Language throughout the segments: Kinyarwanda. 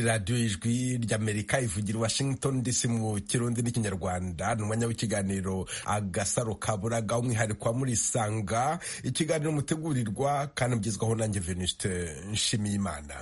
radiyo ijwi ry'amerika ivugira washington dc mu kirundi n'ikinyarwanda ni umwanya w'ikiganiro agasaro kaburaga umwihariko wa muri isanga ikiganiro mutegurirwa kandi mugezwaho nanjye venuste nshimiyimana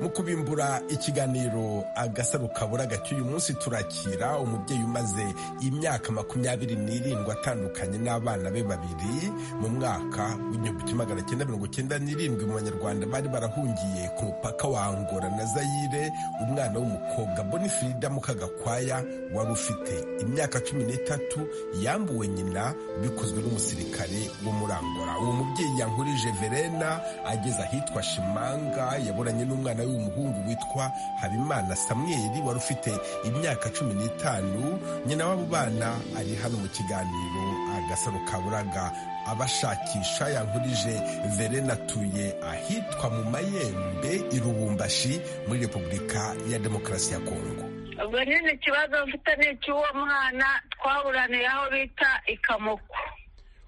mu kubimbura ikiganiro agasaro kabura gake uyu munsi turakira umubyeyi umaze imyaka makumyabiri n'irindwi atandukanye n'abana be babiri mu mwaka w'igihumbi kimwe magana cyenda mirongo cyenda n'irindwi mu banyarwanda bari barahungiye ku mupaka wa angora na zayire umwana w'umukobwa bonifrida mukagakwaya wari ufite imyaka cumi n'itatu yambuwe nyina bikozwe n'umusirikare wo muri angora uwo mubyeyi yankurije verena ageze ahitwa shimanga yaburanye n'umwana we umuhungu witwa habimana samweli wari ufite imyaka cumi n'itanu nyina w'abo bana ari hano mu kiganiro agasaro kaburaga abashakisha yankurije verena atuye ahitwa mu mayembe i rubumbashi muri repubulika ya demokarasi ya kongo ubwo nyine ikibazo mfite ni icy'uwo mwana twaburaniye aho bita ikamuko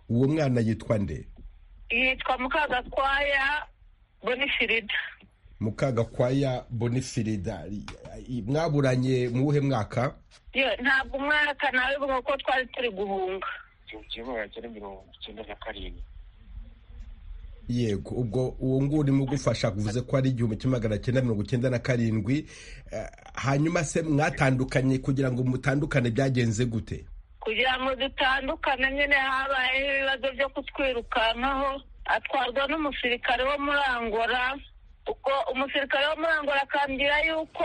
uwo mwana yitwa nde yitwa mukagatwaya bonifirida mukagakwaya bonifirida mwaburanye mu wuhe mwaka ntabwo umwaka nawe nk'uko twari turi guhunga yego ubwo uwo nguwo urimo gufasha kuvuze ko ari igihumbi kimwe magana cyenda mirongo icyenda na karindwi hanyuma se mwatandukanye kugira ngo mutandukane byagenze gute kugira ngo dutandukane nyine habayeho ibibazo byo kutwirukankaho atwarwa n'umusirikare wo muri angora kuko umusirikare wo muri angola akambwira yuko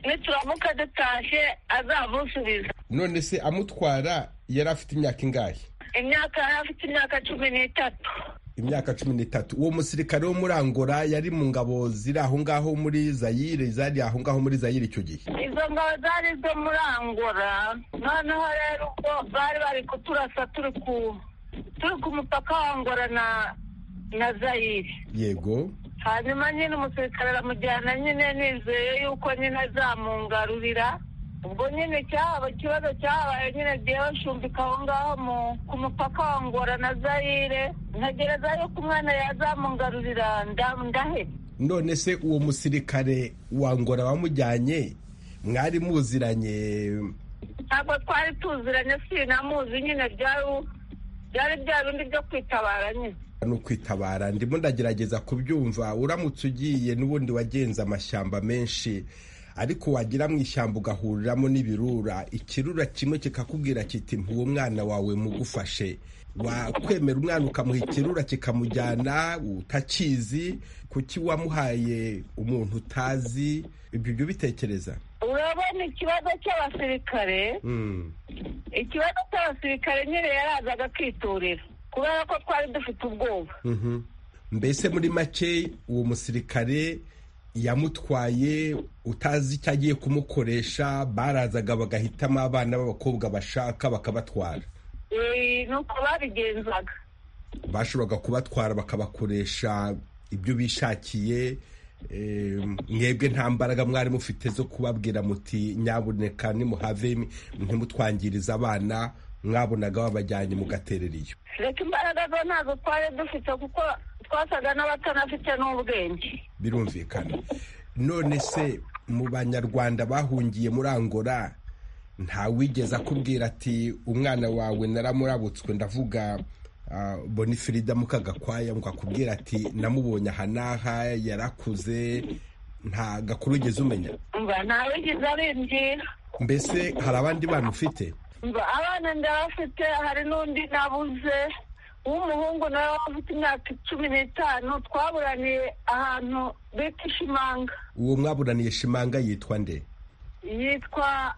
nituramuka dutashye azamusubiza none se amutwara yari afite imyaka ingahe imyaka yari afite imyaka cumi n'itatu imyaka cumi n'itatu uwo musirikare wo muri angola yari mu ngabo ziri aho ngaho muri zayire zari aho ngaho muri zayire icyo gihe izo ngabo zari izo muri angola noneho rero ubwo bari bari kuturasa turi ku turi ku mupaka wa angola na na zayire yego hanyuma nyine umusirikare aramujyana nyine nizeye yuko nyine azamungarurira ubwo nyine cyaba ikibazo cyabaye nyine agiye bashumbika aho ngaho ku mupaka wa ngora na zayire ntegereza yuko umwana yazamungarurira ndahe none se uwo musirikare wa ngora wamujyanye mwari muziranye ntabwo twari tuziranye si namuzi nyine byari bya bindi byo kwitabara nyine ni ukwitabara ndimo ndagerageza kubyumva uramutse ugiye n'ubundi wagenze amashyamba menshi ariko wagira mu ishyamba ugahuriramo n'ibirura ikirura kimwe kikakubwira kiti ntuwo mwana wawe mugufashe wakwemera umwana ukamuha ikirura kikamujyana utakizi kuki wamuhaye umuntu utazi ibyo byo bitekereza urabona ikibazo cy'abasirikare ikibazo cy'abasirikare nyine yarazaga akiturira kubera ko twari dufite ubwoba mbese muri make uwo musirikare yamutwaye utazi icyo agiye kumukoresha barazaga bagahitamo abana b'abakobwa bashaka bakabatwara ni uko babigenzaga bashoboraga kubatwara bakabakoresha ibyo bishakiye mwebwe nta mbaraga mwari mufite zo kubabwira muti nyaboneka nimuhave ntimutwangirize abana mwabonaga babajyanye mu gatereriyo reka imbaraga zo ntazo twari dufite kuko twasaga n'abatanafite n'ubwenge birumvikana none se mu banyarwanda bahungiye muri angora ntawigeze akubwira ati umwana wawe naramurabutswe ndavuga bonifirida mukagakwaya akubwira ati namubonye aha n'aha yarakuze nta gakuru ugeze umenya ntawigeze abimbwira mbese hari abandi bana ufite abana ndabafite hari n'undi nabuze w'umuhungu nawe ufite imyaka cumi n'itanu twaburaniye ahantu bita ishimanga uwo mwaburaniye shimanga yitwa nde yitwa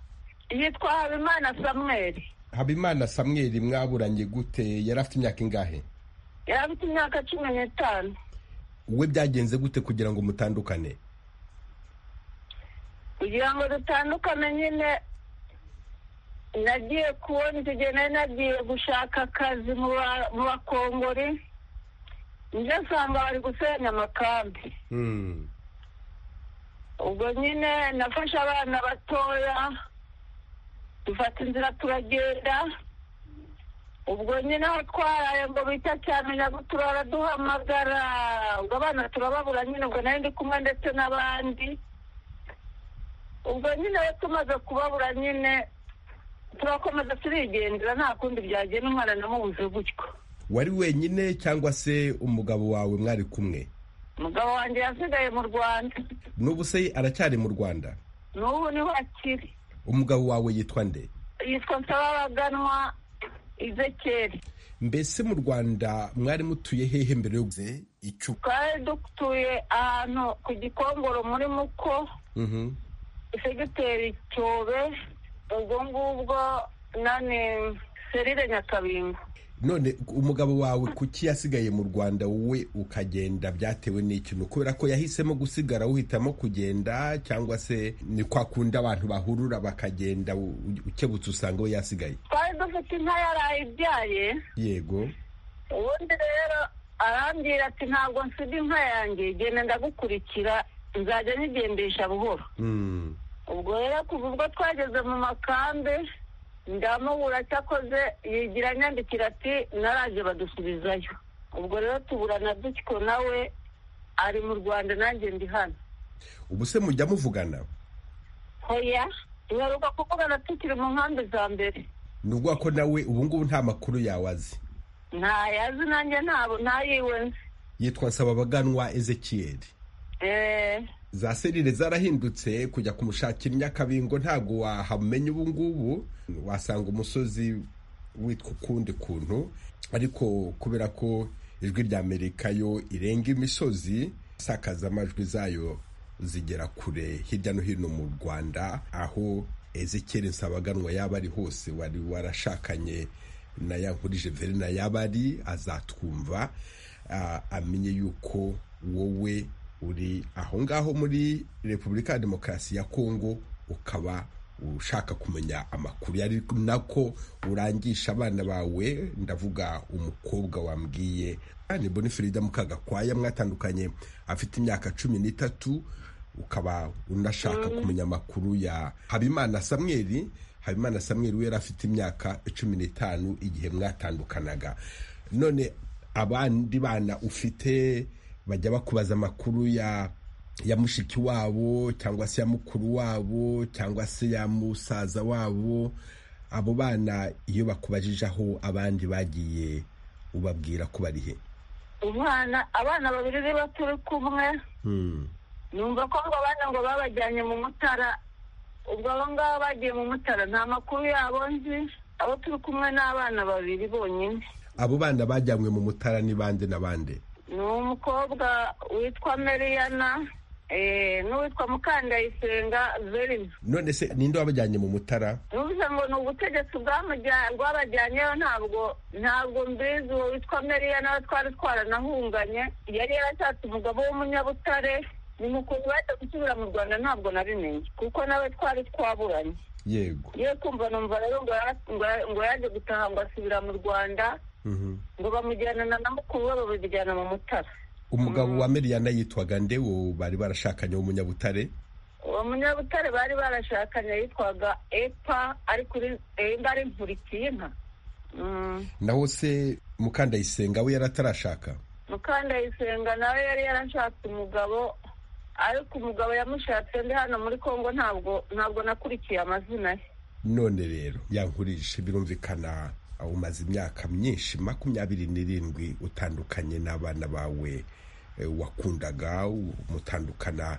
yitwa habimana samweri habimana samweri mwaburanye gute yari afite imyaka ingahe yari afite imyaka cumi n'itanu we byagenze gute kugira ngo mutandukane kugira ngo dutandukane nyine nagiye kubona igihe nari nagiye gushaka akazi mu bakongori njye nsanga bari gusenya amakambi ubwo nyine nafashe abana batoya dufata inzira turagenda ubwo nyine aho twaraye ngo bita cyane ngo turaduhamagara ubwo abana turababura nyine ubwo nari ndi kumwe ndetse n'abandi ubwo nyine rero tumaze kubabura nyine turakomeza turigendera nta kundi byagenda umwana namubuze gutyo wari wenyine cyangwa se umugabo wawe mwari kumwe umugabo wanjye yasigaye mu rwanda n'ubu se aracyari mu rwanda n'ubu niho akiri umugabo wawe yitwa nde yitwa nsababaganwa izekeri mbese mu rwanda mwari mutuye hehe mbere yo icupa twari dutuye ahantu ku gikongoro muri muko segiteri cyobe ubwo ngubwo nani serire nyakabingo none umugabo wawe kuki yasigaye mu rwanda wowe ukagenda byatewe n'ikintu kubera ko yahisemo gusigara uhitamo kugenda cyangwa se ni kwa kundi abantu bahurura bakagenda ukebutse usanga we yasigaye twari dufite inka yaraye ibyaye yego ubundi rero arambwira ati ntabwo nsiga inka yanjye genda ndagukurikira nzajya nyigendesha buhoro ubwo rero kuva ubwo twageze mu makambe ndamubura cyakoze yigira anyandikira ati naraje badusubizayo ubwo rero tuburana dutyo nawe ari mu rwanda nanjye ndi hano ubu se mujya muvugana hoya duheruka kuvugana tukiri mu nkambi za mbere ni ukuvuga ko nawe ubu ngubu nta makuru yawe azi ntayazi nanjye ntabo ntayiwe nzi yitwa nsababaganwa ezekiyeri eee za serire zarahindutse kujya kumushakira inyakabingo ntabwo wahamenya ubu ngubu wasanga umusozi witwa ukundi kuntu ariko kubera ko ijwi rya amerika yo irenga imisozi isakaza amajwi zayo zigera kure hirya no hino mu rwanda aho ezekere nsabaganwa yaba ari hose wari warashakanye na ya nkuru jiverina yaba ari azatwumva amenye yuko wowe uri aho ngaho muri repubulika ya demokarasi ya kongo ukaba ushaka kumenya amakuru yari nako urangisha abana bawe ndavuga umukobwa wambwiye ni bonifirida mukagakwaya mwatandukanye afite imyaka cumi n'itatu ukaba unashaka kumenya amakuru ya habimana samweri habimana samweri we yari afite imyaka cumi n'itanu igihe mwatandukanaga none abandi bana ufite bajya bakubaza amakuru ya ya mushiki wabo cyangwa se ya mukuru wabo cyangwa se ya musaza wabo abo bana iyo bakubajije aho abandi bagiye ubabwira ko bari he umwana abana babiri niba turi kumwe numva ko ngo abana ngo babajyanye mu mutara ubwo abo ngabo bagiye mu mutara nta makuru yabo nzi abo turi kumwe ni abana babiri bonyine abo bana bajyanywe mu mutara ni bande na bande ni umukobwa witwa meriyana n'uwitwa mukandayisenga verine none se ninde wabajyanye mu mutara bivuze ngo ni ubutegetsi bwabajyanyeyo ntabwo ntabwo mbizi uwo witwa meriyana we twari twaranahunganye yari yarashatse umugabo w'umunyabutare ni mukuru bajya gusubira mu rwanda ntabwo nabimenye kuko nawe twari twaburanye yego ye kumva numva rero ngo yaje gutaha ngo asubira mu rwanda ngo bamujyana na mukuru we babijyana mu mutara umugabo wa meriyana yitwaga nde wo bari barashakanye w'umunyabutare uwo munyabutare bari barashakanye yitwaga epa ariko imba ari nkurikiye inka naho se mukandayisenga we yari atarashaka mukandayisenga nawe yari yarashatse umugabo ariko umugabo yamushatse ndi hano muri congo ntabwo ntabwo nakurikiye amazina ye none rero yankurije birumvikana umaze imyaka myinshi makumyabiri n'irindwi utandukanye n'abana bawe wakundaga mutandukana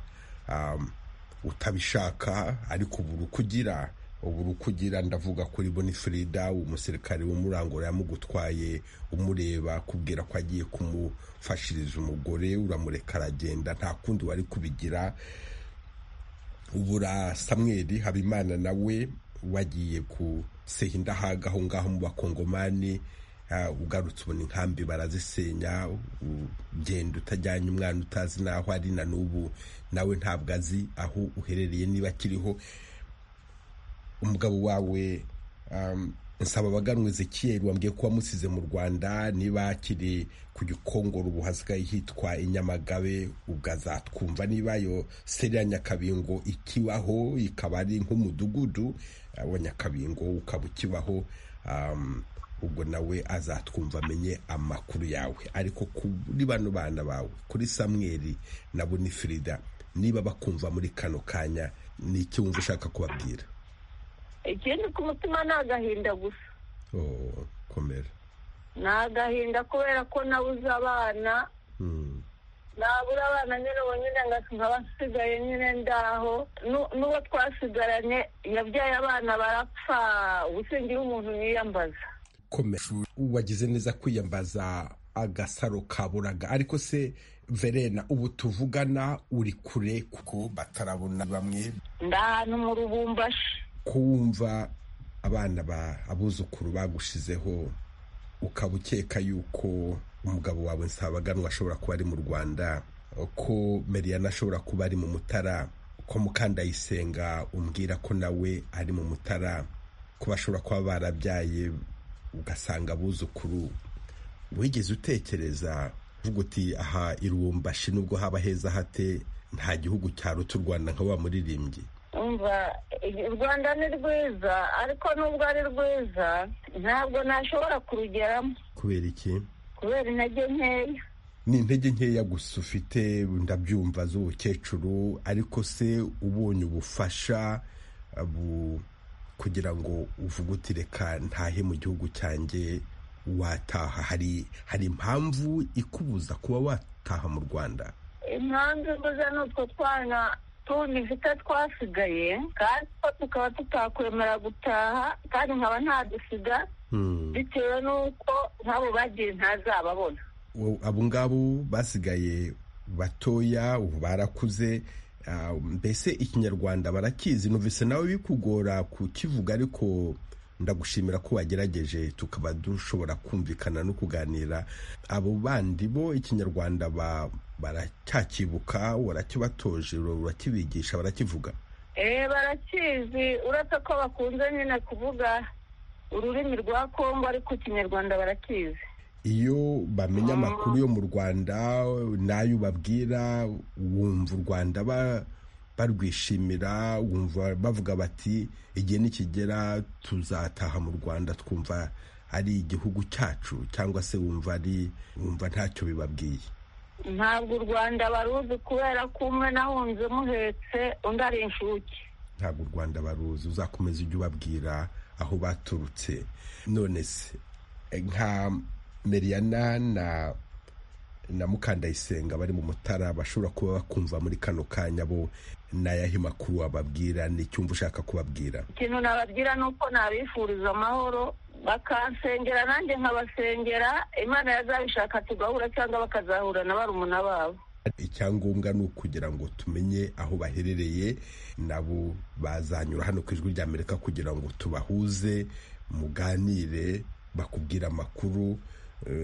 utabishaka ariko ubu ukugira ubu ukugira ndavuga kuri bonifirida umusirikare w'umurangura yamugutwaye umureba kubwira ko agiye kumufashiriza umugore uramureka aragenda nta kundi wari kubigira ubura samweri habimana nawe wagiye ku sehindahaga aho ngaho mu bakongomani ugarutse ubona inkambi barazisenya ugenda utajyanye umwana utazi n'aho ari na n'ubu nawe ntabwo azi aho uherereye niba akiriho umugabo wawe nsaba abaganwe zekiyeri wambwiye ko wamusize mu rwanda niba akiri ku gikongoro ubu hasigaye hitwa inyamagabe ubwo azatwumva niba yo seri ya nyakabingo ikibaho ikaba ari nk'umudugudu wa nyakabingo ukaba ukibaho ubwo nawe azatwumva amenye amakuru yawe ariko kuri bano bana bawe kuri samweri na bunifirida niba bakumva muri kano kanya ni iki wumva ushaka kubabwira ikindi ku mutima ni agahinda gusa komera ni agahinda kubera ko nabuze abana nabura abana nyine ubu nyine nkaba nsigaye nyine ndaho n'uwo twasigaranye yabyaye abana barapfa gusingira umuntu niyambaza wagize neza kwiyambaza agasaro kaburaga ariko se verena ubu tuvugana uri kure kuko batarabona bamwe ahantu mu rubumbashi kuwumva abana ba abuzukuru bagushizeho ukaba ukeka yuko umugabo wawe nsabaganwa ashobora kuba ari mu rwanda ko meriyana ashobora kuba ari mu mutara ko mukandayisenga umbwira ko nawe ari mu mutara ko bashobora kuba barabyaye ugasanga abuzukuru wigeze utekereza uvuga uti aha irumbashi nubwo haba heza hate nta gihugu cyaruta u rwanda nka wa muririmbyi umva u rwanda ni rwiza ariko nubwo ari rwiza ntabwo nashobora kurugeramo kubera iki kubera intege nkeya ni intege nkeya gusa ufite ndabyumva z'ubukecuru ariko se ubonye ubufasha kugira ngo uvuge uti reka ntahe mu gihugu cyanjye wataha hari hari impamvu ikubuza kuba wataha mu rwanda impamvu imbuza ni utwo twana tundi mfite twasigaye kandi two tukaba tutakwemera gutaha kandi nkaba ntadusiga bitewe n'uko nk'abo bagiye ntazababona abo ngabo basigaye batoya ubu barakuze mbese ikinyarwanda barakizi numvise nawe bikugora kukivuga ariko ndagushimira ko wagerageje tukaba dushobora kumvikana no kuganira abo bandi bo ikinyarwanda baracyakibuka barakibatoje barakibigisha barakivuga eee barakizi uretse ko bakunze nyine kuvuga ururimi rwa kongo ariko ikinyarwanda barakizi iyo bamenya amakuru yo mu rwanda n'ayo ubabwira wumva u rwanda barwishimira wumva bavuga bati igihe nikigera tuzataha mu rwanda twumva ari igihugu cyacu cyangwa se wumva ari wumva ntacyo bibabwiye ntabwo u rwanda baruzi kubera ko umwe nahunze muhetse undi ari inshuke ntabwo u rwanda baruzi uzakomeza ujye ubabwira aho baturutse none se nka meriyana na na mukandayisenga bari mu mutara bashobora kuba bakumva muri kano kanya bo n'ayahe makuru wababwira n'icyumva ushaka kubabwira ikintu nababwira ni uko nabifuriza amahoro bakansengera nanjye nkabasengera imana yazabishaka tugahura cyangwa bakazahura na barumuna babo icyangombwa ni ukugira ngo tumenye aho baherereye nabo bazanyura hano ku ijwi rya amerika kugira ngo tubahuze muganire bakubwire amakuru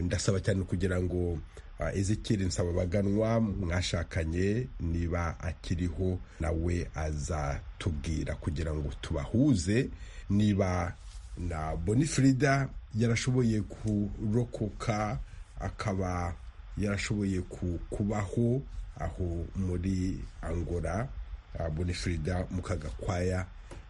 ndasaba cyane kugira ngo Ezekiel Nsababaganwa mwashakanye niba akiriho nawe azatubwira kugira ngo tubahuze niba na Bonifrida yarashoboye kurokoka akaba yarashoboye kubaho aho muri angora Bonifrida mu kagakwaya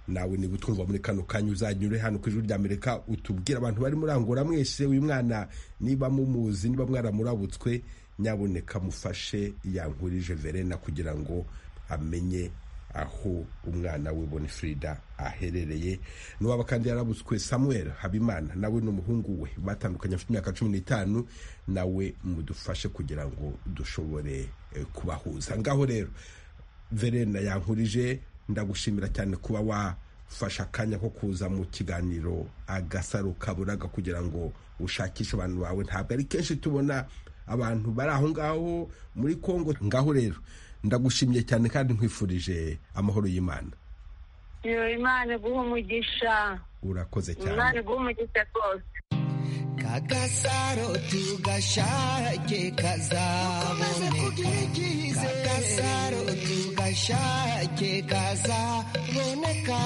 nawe niba utwumva muri kano kanya uzanyure hano ku ijuru ry'amerika utubwire abantu bari muri angora mwese uyu mwana niba mumuzi niba mwaramurabutswe nyaboneka mufashe yankurije verena kugira ngo amenye aho umwana we bonifrida aherereye n'uwaba kandi yarabutswe samuel habimana nawe n'umuhungu we batandukanye afite imyaka cumi n'itanu nawe mudufashe kugira ngo dushobore kubahuza ngaho rero verena yankurije ndagushimira cyane kuba wafashe akanya ko kuza mu kiganiro agasaro kaburaga kugira ngo ushakishe abantu bawe ntabwo ari kenshi tubona abantu bari aho ngaho muri congo ngaho rero ndagushimiye cyane kandi nkwifurije amahoro y'imana imana iguha umugisha urakoze cyane imana iguha umugisha rwose kagasaro tugashake kazaboneka kagasaro tugashake kazaboneka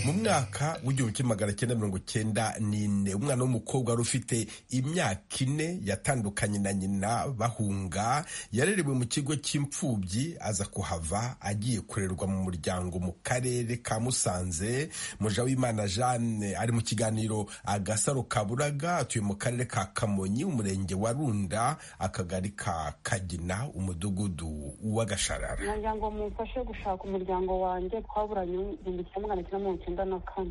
mu mwaka w'igihumbi kimwe magana cyenda mirongo cyenda n'ine umwana w'umukobwa wari ufite imyaka ine yatandukanye na nyina bahunga yarerewe mu kigo cy'imfubyi aza kuhava agiye kurerwa mu muryango mu karere ka musanze muja w'imana jeanne ari mu kiganiro agasaro kaburaga atuye mu karere ka kamonyi umurenge wa runda akagari ka kagina umudugudu w'agasharara nagira ngo mumfashe gushaka umuryango wanjye twaburanye igihumbi kimwe magana cyenda mirongo icyenda na kane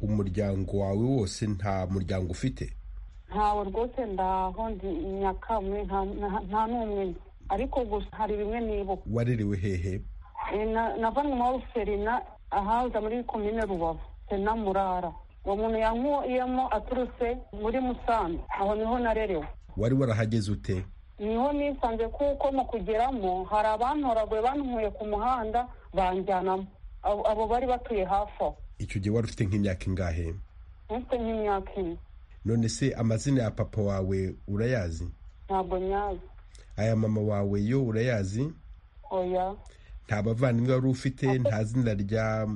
umuryango wawe wose nta muryango ufite ntawe rwose ndaho ndi nyakamwe nta- nta- nta n'umwe nzi. ariko gusa hari bimwe nibuka warerewe hehe Eh, na- navanwe muri serina ahaza muri komine rubavu sena murara uwo muntu yankuyemo aturutse muri musanze aho niho narerewe wari warahageze ute niho nisanze kuko mu kugeramo hari abantoraguye bantuye ku muhanda banjyanamo Abo- abo bari batuye hafi aho icyo gihe wari ufite nk'imyaka ingahe mfite nk'imyaka ine none se amazina ya papa wawe urayazi ntabwo nyazi aya mama wawe yo urayazi oya nta bavandimwe wari ufite nta zina rya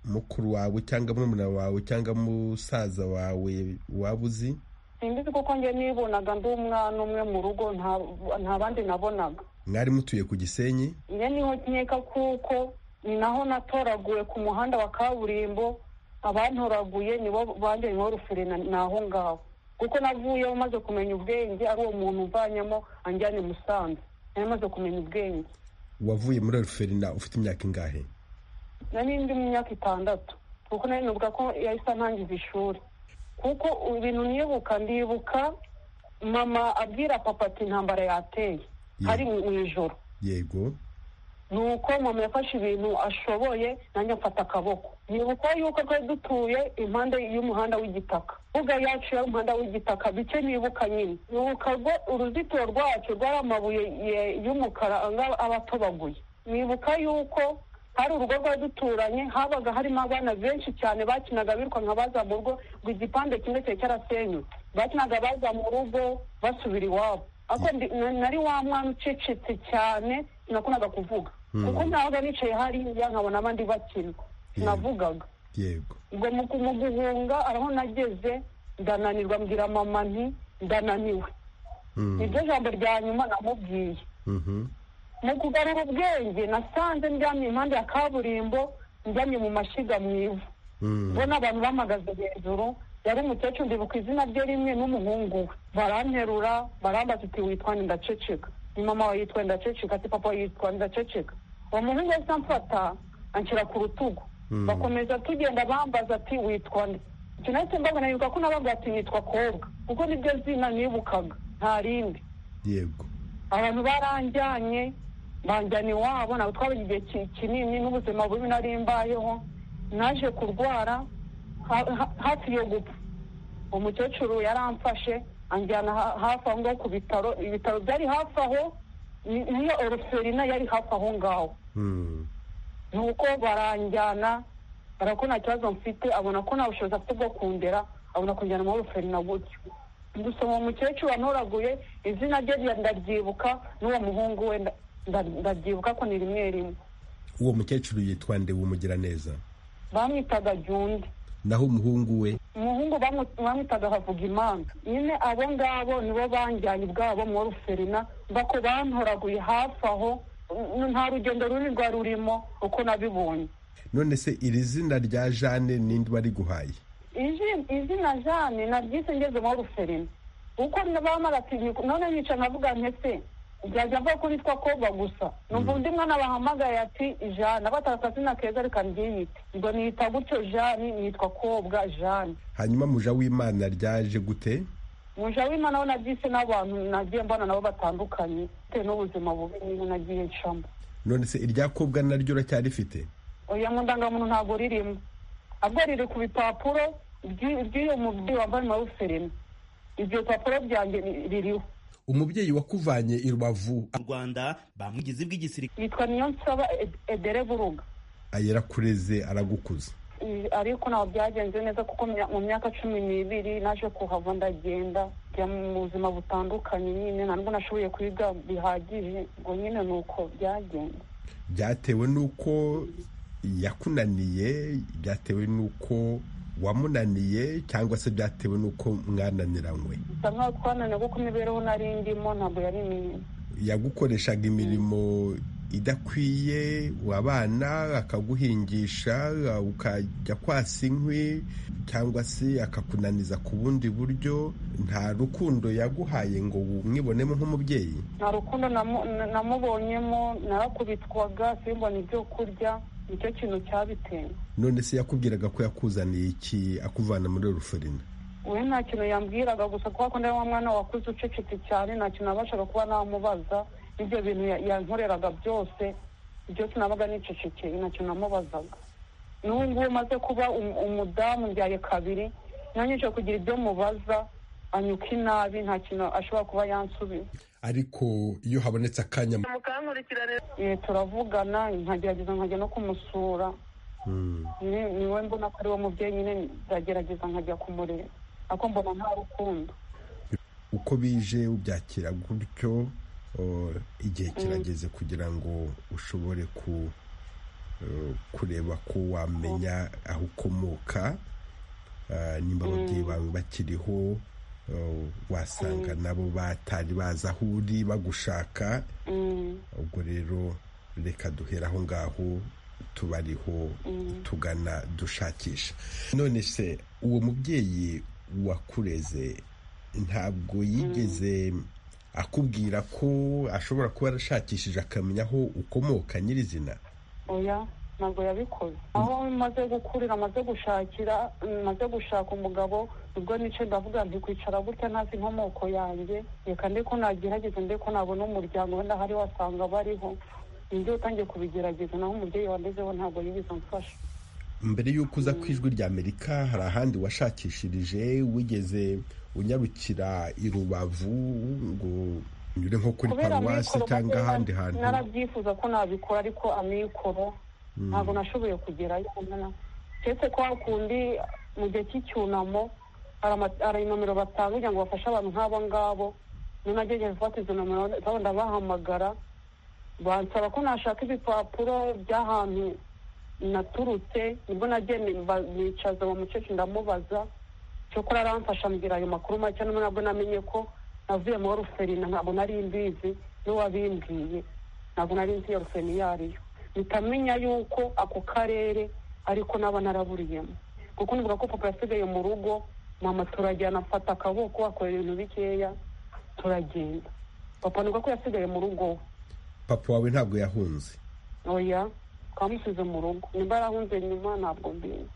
mukuru wawe cyangwa murumuna wawe cyangwa musaza wawe waba uzi simbizi kuko njye nibonaga ndi umwana umwe mu rugo nta- nta bandi nabonaga mwari mutuye ku gisenyi njye niho nkeka kuko ni naho natoraguwe ku muhanda wa kaburimbo abantoraguye nibo banjye nibo ruferina ni aho ngaho kuko navuyeho maze kumenya ubwenge ari uwo muntu umvanyemo anjyane musanze nari maze kumenya ubwenge wavuye muri ruferina ufite imyaka ingahe nari ndi mu myaka itandatu kuko nari nibuka ko yahise antangiza ishuri kuko ibintu nibuka ndibuka mama abwira papa ati intambara yateye hari mu mu ijoro yego ni uko mama yafashe ibintu ashoboye nanjye mfata akaboko nibuka yuko twari dutuye impande y'umuhanda w'igitaka mbuga yacu y'umuhanda w'igitaka bike nibuka nyine nibuka rwo uruzitiro rwacu rwari amabuye ye- y'umukara anga- aba atobaguye nibuka yuko hari urugo rwari duturanye habaga harimo abana benshi cyane bakinaga birukanka baza mu rugo ngo igipande kimwe cyari cyarasenyutse bakinaga baza mu rugo basubira iwabo ariko ndi- na- nari wa mwana ucecetse cyane sinakundaga kuvuga kuko nabaga nicaye hariya nkabona abandi bakina sinavugaga yego ubwo mu ku- mu guhunga araho nageze ndananirwa mbwira mama nti ndananiwe niryo jambo rya nyuma namubwiye Mhm. mu kugarura ubwenge nasanze ndyamye impande ya kaburimbo ndyamye mu mashyiga mu ivu Mm. mbona abantu bamagaze hejuru yari umukecuru ndibuka izina rye rimwe n'umuhungu we baranterura barambaza uti witwa nde ndaceceka ni mama wawe yitwa nde ndaceceka ati papa wawe yitwa nde ndaceceka uwo muhungu yahise amfata anshyira ku rutugu bakomeza tugenda bambaza ati witwa nde icyo nahise mbabona nibuka ko nabaga ati nitwa kobwa kuko niryo zina nibukaga nta rindi yego abantu baranjyanye banjyana iwabo ntabwo twabaga igihe ki- kinini n'ubuzima bubi nari mbayeho naje kurwara ha- ha- hafi yo gupfa umukecuru yaramfashe anjyana ha- hafi aho ngaho ku bitaro ibitaro byari hafi aho ni- niyo oruferina yari hafi aho ngaho Mm. nuko baranjyana barako nta kibazo mfite abona ko nta bushobozi afite bwo kundera abona kunjyana muri ruferina gutyo gusa uwo mukecuru wantoraguye izina rye rya- ndabyibuka n'uwo muhungu we nda- nda- ndabyibuka ko ni rimwe rimwe uwo mukecuru yitwa nde w'umugiraneza bamwitaga jundi naho umuhungu we umuhungu bamwe- bamwitaga havuga imana nyine abo ngabo nibo banjyanye ubwabo muri ruferina mbako bantoraguye hafi aho n- nta rugendo runini rwari rurimo uko nabibonye none se iri zina rya jeanne ninde wari guhaye Izi- izina jane naryise ngeze muri ruferina uko bamaratinye none nica nkavuga ntese byajya mvuga ko nitwa koga gusa numva undi mwana bahamagaye ati jane abatarasa akazina keza reka ryiyite ngo niyita gutyo jane nitwa kobwa jane hanyuma muja w'imana ryaje gute muje w'imana we naryise n'abantu nagiye mbona nabo batandukanye bitewe n'ubuzima bubi nyine nagiye ncamo none se iryakobwa naryo uracyarifite oya mu ndangamuntu ntabwo ririmo ahubwo riri ku bipapuro by'u- by'uyu mubyeyi wambaye maruferina ibyo bipapuro byanjye ni- biriho umubyeyi wakuvanye i rubavu mu rwanda bamugize bw'igisirikare yitwa niyonsaba Ed- edere buruga yarakureze aragukuza I- ariko ntabwo byagenze neza kuko mya- mu myaka cumi n'ibiri naje kuhava ndagenda njya mu buzima butandukanye nyine nta nubwo nashoboye kwiga bihagije ngo nyine ni uko byagenze byatewe n'uko yakunaniye byatewe n'uko wamunaniye cyangwa se byatewe n'uko mwananiranywe bisa nkaho twananiwe kuko imibereho nari ndimo ntabwo yari minini yagukoreshaga imirimo idakwiye wabana akaguhingisha ukajya kwasa inkwi cyangwa se akakunaniza ku bundi buryo nta rukundo yaguhaye ngo umwibonemo nk'umubyeyi nta rukundo namu- na- namubonyemo narakubitwaga simbona ibyo kurya nicyo kintu cyabiteye none se yakubwiraga ko yakuzaniye iki akuvana muri ruferina we nta kintu yambwiraga gusa kubera ko ndi wa mwana wakuze ucecetse cyane nta kintu nabashaga kuba namubaza n'ibyo bintu ya- yankoreraga byose byose nabaga nicecekeye nta kintu namubazaga n'ubu ngubu maze kuba um- umudamu mbyaye kabiri nanyije kugira ibyo mubaza anyuka inabi nta kintu ashobora kuba yansubiye ariko iyo habonetse akanya mukankurikirane Eh, turavugana nkagerageza nkajya no kumusura Mm. ni- niwe mbona ko ari wo mubyeyi nyine ndagerageza nkajya kumureba ariko mbona nta rukundo uko bije ubyakira gutyo o, igihe kirageze kugira ngo ushobore ku o, kureba ko wamenya aho ukomoka Ah, nimba ababyeyi bawe bakiriho o, wasanga nabo batari bazi aho uri bagushaka Mm. ubwo rero reka duhera aho ngaho tubariho tugana dushakisha none se uwo mubyeyi wakureze ntabwo yigeze akubwira ko ashobora kuba arashakishije akamenya aho ukomoka nyirizina oya ntabwo yabikoze aho maze gukurira maze gushakira mm, maze gushaka umugabo ubwo nice ndavuga nti kwicara gutya ntazi inkomoko yanjye reka ndi ko nagerageza ndi ko nabona umuryango wenda hari wasanga bariho nibyo utangiye kubigerageza naho umubyeyi wandezeho ntabwo yigeze amfasha mbere y'uko uza ku ijwi rya amerika hari ahandi washakishirije wigeze unyarukira i rubavu ngo nyure nko kuri paruwasi cyangwa maze ahandi na- hantu narabyifuza ko nabikora ariko amikoro ntabwo nashoboye kugerayo na- keretse ko hakundi mu gihe cy'icyunamo hari ama- hari inomero batanga kugira ngo bafashe abantu nk'abo ngabo nunagejeje gufata izo nomero zabo ndabahamagara bansaba ko nashaka ibipapuro by'ahantu naturutse nibwo nagende mba- nicaza uwo mukecuru ndamubaza cyokora aramfasha ambwira ayo makuru make n'ubu nabwo namenye ko navuye muri ruferina ntabwo nari mbizi n'uwabimbwiye ntabwo nari nzi iyo ruferina iyo ari yo mpita yuko ako karere ariko naba naraburiyemo kuko nibuka ko papa yasigaye mu rugo mama turajyana afata akaboko akora ibintu bikeya turagenda papa nibuka ko yasigaye mu rugo we papa wawe ntabwo yahunze oya twamusize mu rugo nimba yarahunze nyuma ntabwo mbizi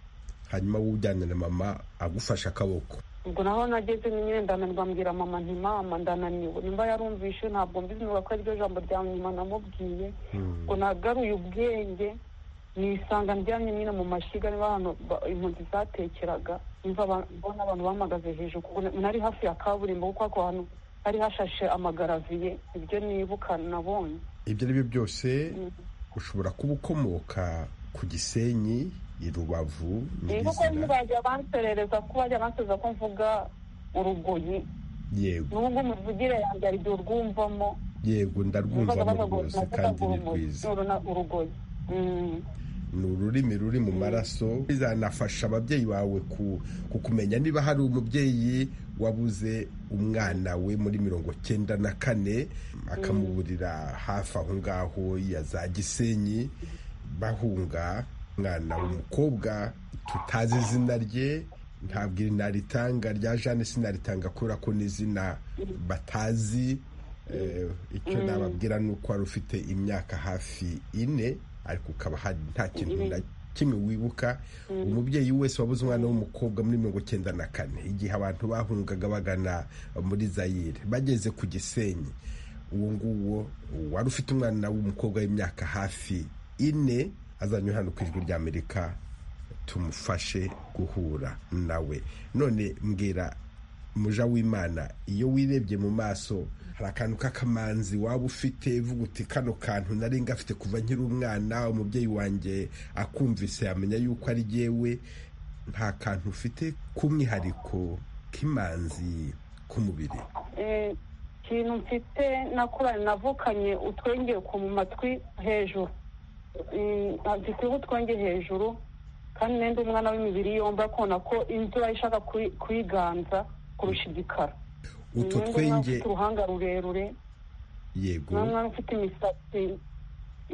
hanyuma wowe ujyana na mama agufashe akaboko ubwo naho nageze nyine ndananirwa mbwira mama nti mama ndananiwe nimba yarumvishe ntabwo mbizi nuba ko ariryo jambo rya nyuma namubwiye ngo nagaruye ubwenge nisanga ndyamye nyine mu mashyiga niba ahantu ba- impunzi zatekeraga niba mbona abantu bahagaze hejuru kuko na- nari hafi ya kaburimbo kuko ako hantu hari hashashe amagaraviye ibyo nibuka nabonye ibyo ari byo byose ushobora kuba ukomoka ku gisenyi i rubavu nibuka nyirizina ntibajya banserereza ko bajya banserereza ko mvuga urugoyi yego n'ubwo muvugire yanjye ari igihe urwumvamo yego ndarwumva mu rwose kandi ni rwiza urugoyi ni ururimi ruri mu maraso bizanafasha ababyeyi bawe ku- kukumenya niba hari umubyeyi wabuze umwana we muri mirongo cyenda na kane akamuburira hafi aho ngaho ya za gisenyi bahunga umwana w'umukobwa tutazi izina rye ntabwo iri naritanga rya jane sinaritanga kubera ko n'izina batazi Eh, icyo nababwira ni uko wari ufite imyaka hafi ine ariko ukaba hari nta kintu na kimwe wibuka umubyeyi wese wabuze umwana w'umukobwa muri mirongo icyenda na kane igihe abantu bahungaga bagana muri zayire bageze ku gisenyi uwo nguwo wari ufite umwana w'umukobwa w'imyaka hafi ine azanye hano ku ijwi rya amerika tumufashe guhura nawe none mbwira muja w'imana iyo wirebye mu maso hari akantu k'akamanzi waba ufite uvuga uti kano kantu nari ngafite kuva nkiri umwana umubyeyi wanjye akumvise yamenya yuko ari jyewe nta kantu ufite k'umwihariko k'imanzi k'umubiri ikintu mfite nakuranye navukanye utwenge ku mu matwi hejuru ntabwo twenge hejuru kandi n'undi umwana w'imibiri yombi akona ko imvura ishaka kuyiganza kurusha igikara utu Ni umwana twenge ufite uruhanga rurerure yego ni umwana ufite imisatsi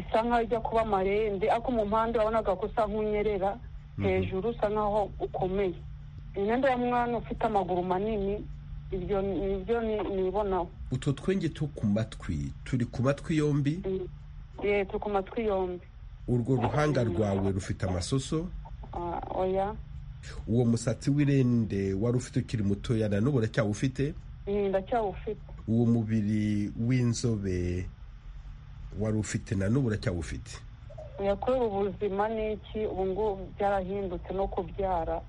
isa nkaho ijya kuba amarende ariko mu mpande urabonaga ko usa nk'unyerera hejuru usa nkaho ukomeye imyenda ya mwana ufite amaguru manini ibyo ni byo ni- nibonaho utu twenge two ku matwi turi ku matwi yombi Ye, turi ku matwi yombi urwo ruhanga rwawe rufite amasoso Ah, oya uwo musatsi w'irende wari ufite ukiri mutoya na n'ubu uracyawufite Mm, ndacyawufite uwo mubiri w'inzobe wari ufite na n'ubu uracyawufite yakorera ubuzima n'iki ubu ngubu byarahindutse no kubyara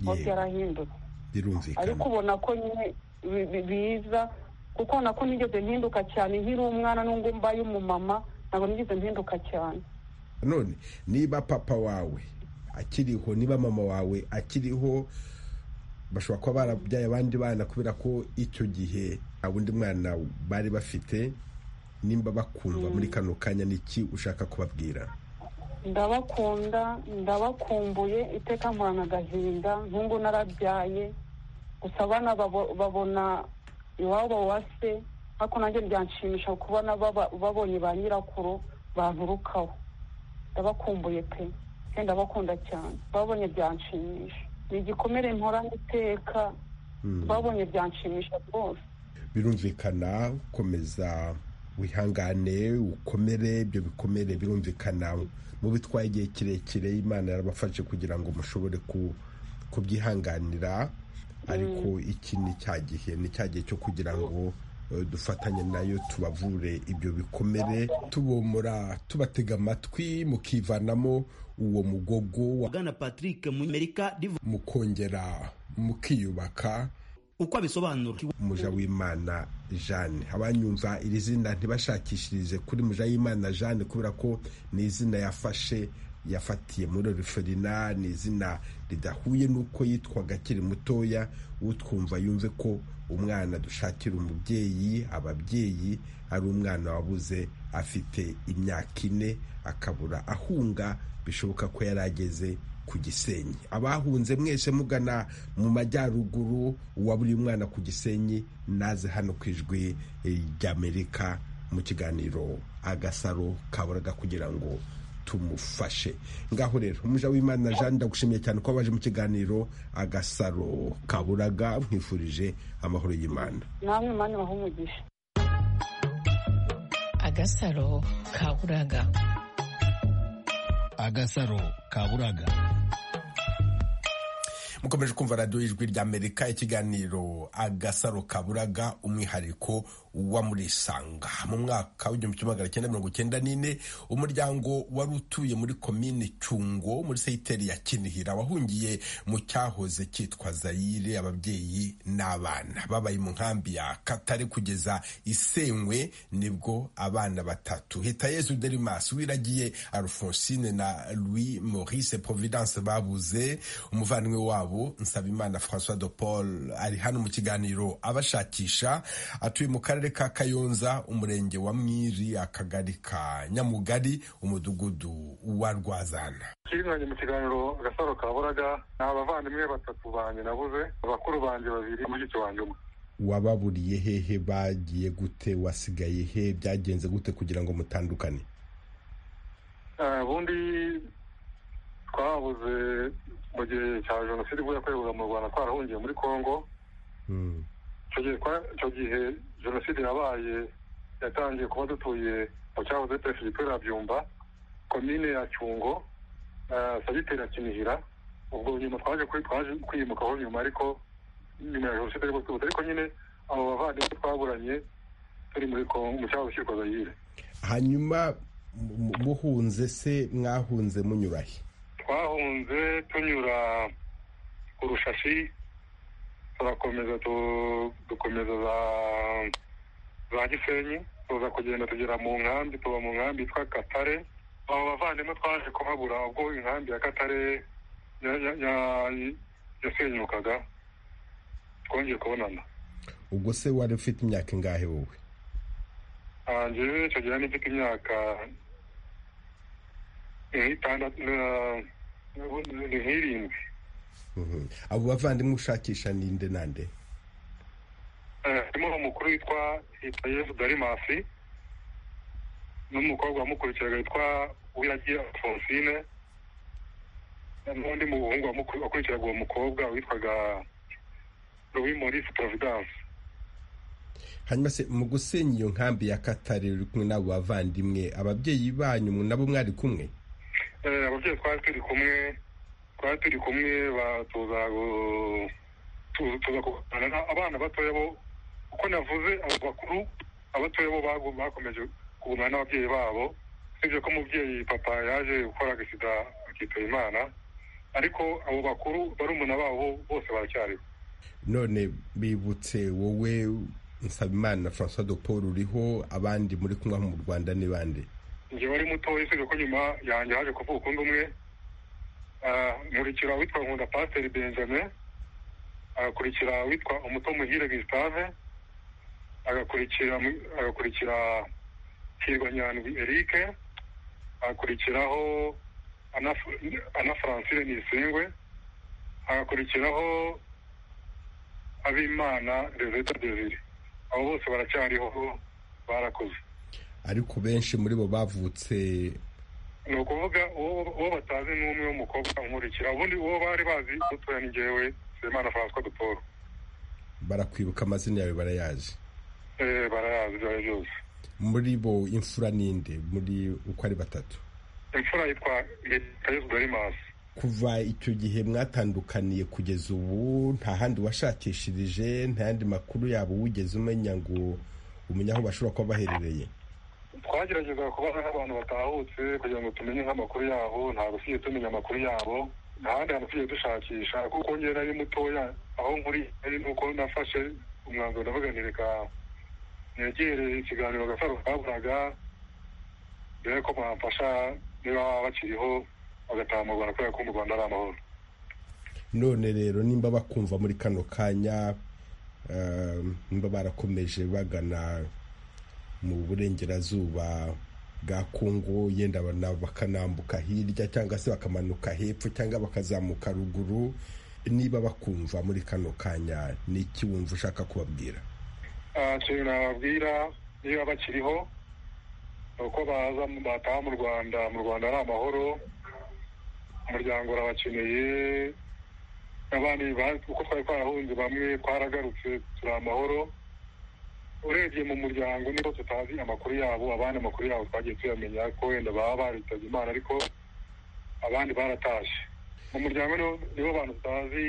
ubu yego byarahindutse ariko birumvikana ubona ko nyine bi- bi- biza kuko nako nigeze mpinduka cyane nkiri umwana n'ubwo mbaye umumama ntabwo nigeze mpinduka cyane none niba papa wawe akiriho niba mama wawe akiriho bashobora kuba barabyaye abandi bana kubera ko icyo gihe nta wundi mwana bari bafite nimba bakumva muri kano kanya niki ushaka kubabwira ndabakunda ndabakumbuye iteka nkorana agahinda nk'ubu narabyaye gusa abana babo- babona iwabo wa se ariko nanjye byanshimisha kubona baba- babonye ba nyirakuru banturukaho ndabakumbuye pe pe ndabakunda cyane babonye byanshimisha ni igikomere mporana iteka babonye byanshimisha rwose birumvikana komeza wihangane ukomere ibyo bikomere birumvikana mu bitwaye igihe kirekire imana yarabafashe kugira ngo mushobore ku- kubyihanganira ariko iki ni cya gihe ni cya gihe cyo kugira ngo eh, dufatanye nayo tubavure ibyo bikomere tubomora tubatega amatwi mukivanamo uwo mugogo wa- bwana patrick munyamerika rivuga mukongera mukiyubaka uko abisobanura muja w'imana jeanne abanyumva iri zina ntibashakishirize kuri muja w'imana jeanne kubera ko ni izina yafashe yafatiye muri oriferina ni izina ridahuye n'uko yitwaga akiri mutoya utwumva yumve ko umwana dushakira umubyeyi ababyeyi ari umwana wabuze afite imyaka ine akabura ahunga bishoboka ko yari ageze ku gisenyi abahunze mwese mugana mu majyaruguru uwa buri mwana ku gisenyi naze hano ku ijwi ry'amerika mu kiganiro agasaro kaboraga kugira ngo tumufashe ngaho rero umuja w'imana jeanne ndagushimiye cyane ko waje mu kiganiro agasaro kaburaga mwifurije amahoro y'imana namwe mani umugisha agasaro kaburaga agasaro kaburaga mukomeje kumva radiyo y'ijwi ry'amerika ikiganiro agasaro kaburaga umwihariko wa muri sanga mu mwaka w'igihumbi kimwe magana cyenda mirongo cyenda n'ine umuryango wari utuye muri komine cyungo muri seyiteri ya kinihira wahungiye mu cyahoze cyitwa zayire ababyeyi n'abana babaye mu nkambi ya katare kugeza isenywe nibwo abana batatu hitayezu derimas wiragiye alphonsine na louis maurice providence babuze umuvandimwe wabo nsabimana françois de paul ari hano mu kiganiro abashakisha atuye mu karere ka kayonza umurenge wa mwiri akagari ka nyamugari umudugudu wa rwazana kirinange mu kiganiro agasaro ka buraga ni abavandimwe batatu banjye nabuze abakuru banjye babiri mushiki wanjye umwe wababuriye hehe bagiye gute wasigaye he byagenze gute kugira ngo mutandukane Eh, ubundi twabuze mu gihe cya jenoside ubwo yakorerwaga mu rwanda twarahungiye muri congo Mm. icyo gihe twa- icyo gihe jenoside yabaye yatangiye kuba dutuye mu cyahoze perefegitura ya byumba komine ya cyungo eh, segiteri ya kinihira ubwo nyuma twaje kuri- twaje kwiyimukaho nyuma ariko nyuma ya jenoside ariko twibutse ariko nyine abo bavandimwe twaburanye turi muri Congo- mu cyahoze cyitwa zayire hanyuma mu- mu- muhunze se mwahunze munyura he twahunze tunyura ku rushashi turakomeza tu- dukomeza za za gisenyi tuza kugenda tugera mu nkambi tuba mu nkambi yitwa katare abo bavandimwe twaje kuhabura ubwo inkambi ya katare ya- ya- ya- yasenyukaga twongeye kubonana ubwo se wari ufite imyaka ingahe wowe Ah, njyewe icyo gihe nifite imyaka nk'itandatu na- ni nk'irindwi Mhm. abo bavandimwe ushakisha ni nde na nde Eh, harimo umukuru witwa yitwa yesu darimasi n'umukobwa wamukurikiraga witwa uwiragiye alphonsine n'undi muhungu wamuku- wakurikiraga uwo mukobwa witwaga louis maurice providence hanyuma se mu gusenya iyo nkambi ya katare uri kumwe n'abo bavandimwe ababyeyi banyu nabo mwari kumwe Eh, ababyeyi twari turi kumwe twari turi kumwe ba- tuza gu- tu- tuza kuganira na- abana batoya bo uko navuze abo bakuru abatoya bo bagu- bakomeje kugumana n'ababyeyi babo usibye ko umubyeyi papa yaje gukora agasida akitaba imana ariko abo bakuru barumuna babo bose baracyariho none bibutse wowe nsabimana francois de paul uriho abandi muri kumwe aho mu rwanda ni bande njye wari mutoya usibye ko nyuma yanjye haje kuvuka undi umwe Ah, nkurikira witwa nkunda pasiteri benjamin agakurikira witwa umuto muhire gustave agakurikira mu- agakurikira hirwa nyandwi erike agakurikiraho ana ana francine nisengwe agakurikiraho abimana rezeta desire abo bose baracyariho barakoze ariko benshi muri bo bavutse ni ukuvuga uwo uwo batazi ni umwe w'umukobwa umurikira ubundi uwo bari bazi dutoya ni jyewe semana francois duporo barakwibuka amazina yawe barayazi eh barayazi ibyo ari byo byose muri bo imfura ninde muri uko ari batatu imfura yitwa letayesu dorimasi kuva icyo gihe mwatandukaniye kugeza ubu nta handi washakishirije nta yandi makuru yabo wigeze umenya ngo umenye aho bashobora kuba baherereye twagerageza kubaza nk'abantu batahutse kugira ngo tumenye nk'amakuru yabo ntabwo tujye tumenya amakuru yabo nta handi hantu tujye dushakisha kuko njye nari mutoya aho nkuri ari nuko nafashe umwanzuro ndavuga nti reka negere ikiganiro agasaro kaburaga dore ko bamfasha niba baba bakiriho bagataha mu rwanda kubera ko mu rwanda ari amahoro none rero nimba bakumva muri kano kanya ehm, nimba barakomeje bagana mu burengerazuba bwa kongo yenda bana- bakanambuka hirya cyangwa se bakamanuka hepfo cyangwa bakazamuka ruguru niba bakumva muri kano kanya ni iki wumva ushaka kubabwira Ah, ikintu nababwira niba bakiriho ni uko baza bataha mu rwanda mu rwanda ari amahoro umuryango urabakeneye abandi ba- uko twari twarahunze bamwe twaragarutse turi amahoro urebye mu muryango niho tutazi amakuru yabo abandi amakuru yabo twagiye tuyamenya ko wenda baba baritabye imana ariko abandi baratashye mu muryango niho- nibo bantu tutazi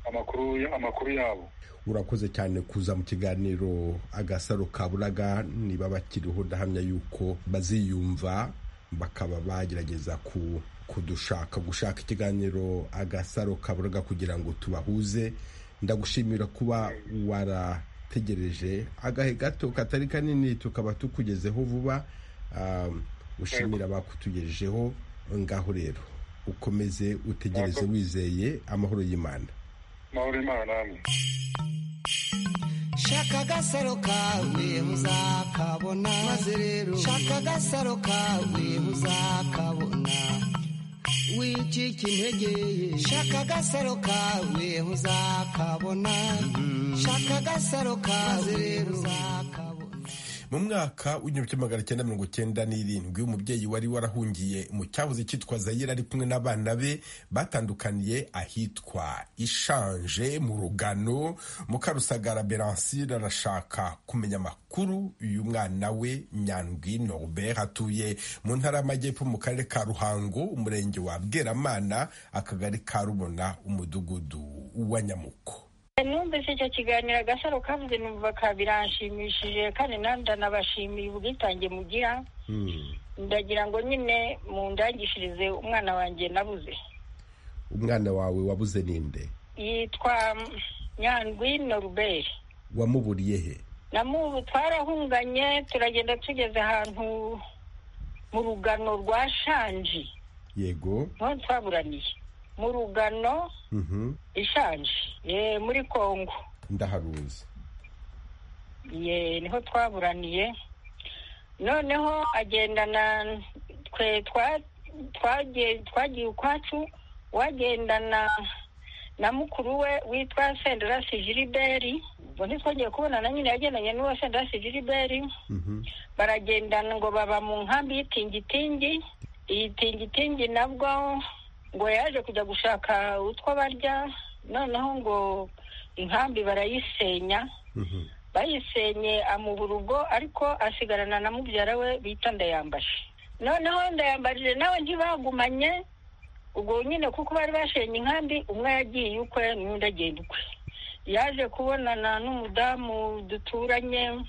amakuru ya- amakuru yabo urakoze cyane kuza mu kiganiro agasaro kaburaga niba bakiriho ndahamya yuko baziyumva bakaba bagerageza ku kudushaka gushaka ikiganiro agasaro kaburaga kugira ngo tubahuze ndagushimira kuba warategereje agahe gato katari kanini tukaba tukugezeho vuba Um, ushimira abakutugejejeho ngaho rero ukomeze utegereze wizeye amahoro y'imana amahoro y'imana namwe shaka agasaro kawe muzakabona maze rero shaka agasaro kawe muzakabona wicike intege shaka agasaro kawe muzakabona shaka agasaro kawe rero muzakabona mu mwaka w'igihumbi kimwe magana cyenda mirongo cyenda n'irindwi umubyeyi wari warahungiye mu cyahoze cyitwa zayire ari kumwe n'abana be batandukaniye ahitwa ishanje mu rugano mukarusagara beransire arashaka kumenya amakuru uyu mwana we nyandwi norbert atuye mu ntara y'amajyepfo mu karere ka ruhango umurenge wa bweramana akagari ka rubona umudugudu wa nyamuko numvise icyo kiganiro agasaro kavuze numva ka biranshimishije kandi nanjye ndanabashimiye ubwitange mugira ndagira ngo nyine mundangishirize umwana wanjye nabuze umwana wawe wabuze ninde yitwa nyandwi noruberi wamuburiye he namubu twarahunganye turagenda tugeze ahantu mu rugano rwa shanji yego niho twaburaniye mu rugano Mhm. ishanji eh, muri kongo ndaharuzi ye niho twaburaniye noneho agendana twe twa twagiye twagiye ukwacu wagendana na mukuru we witwa senderasi jiriberi ubwo ntitwongeye kubonana nyine yagendanye n'uwo senderasi jiriberi baragendana ngo baba mu nkambi y'itingitingi iyi tingitingi nabwo ngo yaje kujya gushaka utwo barya noneho ngo inkambi barayisenya bayisenye amubura ubwo ariko asigarana na mubyara we bita ndayambaje noneho ndayambarije nawe ntibagumanye ubwo nyine kuko bari bashenye inkambi umwe yagiye ukwe n'undi agenda ukwe yaje kubonana n'umudamu duturanye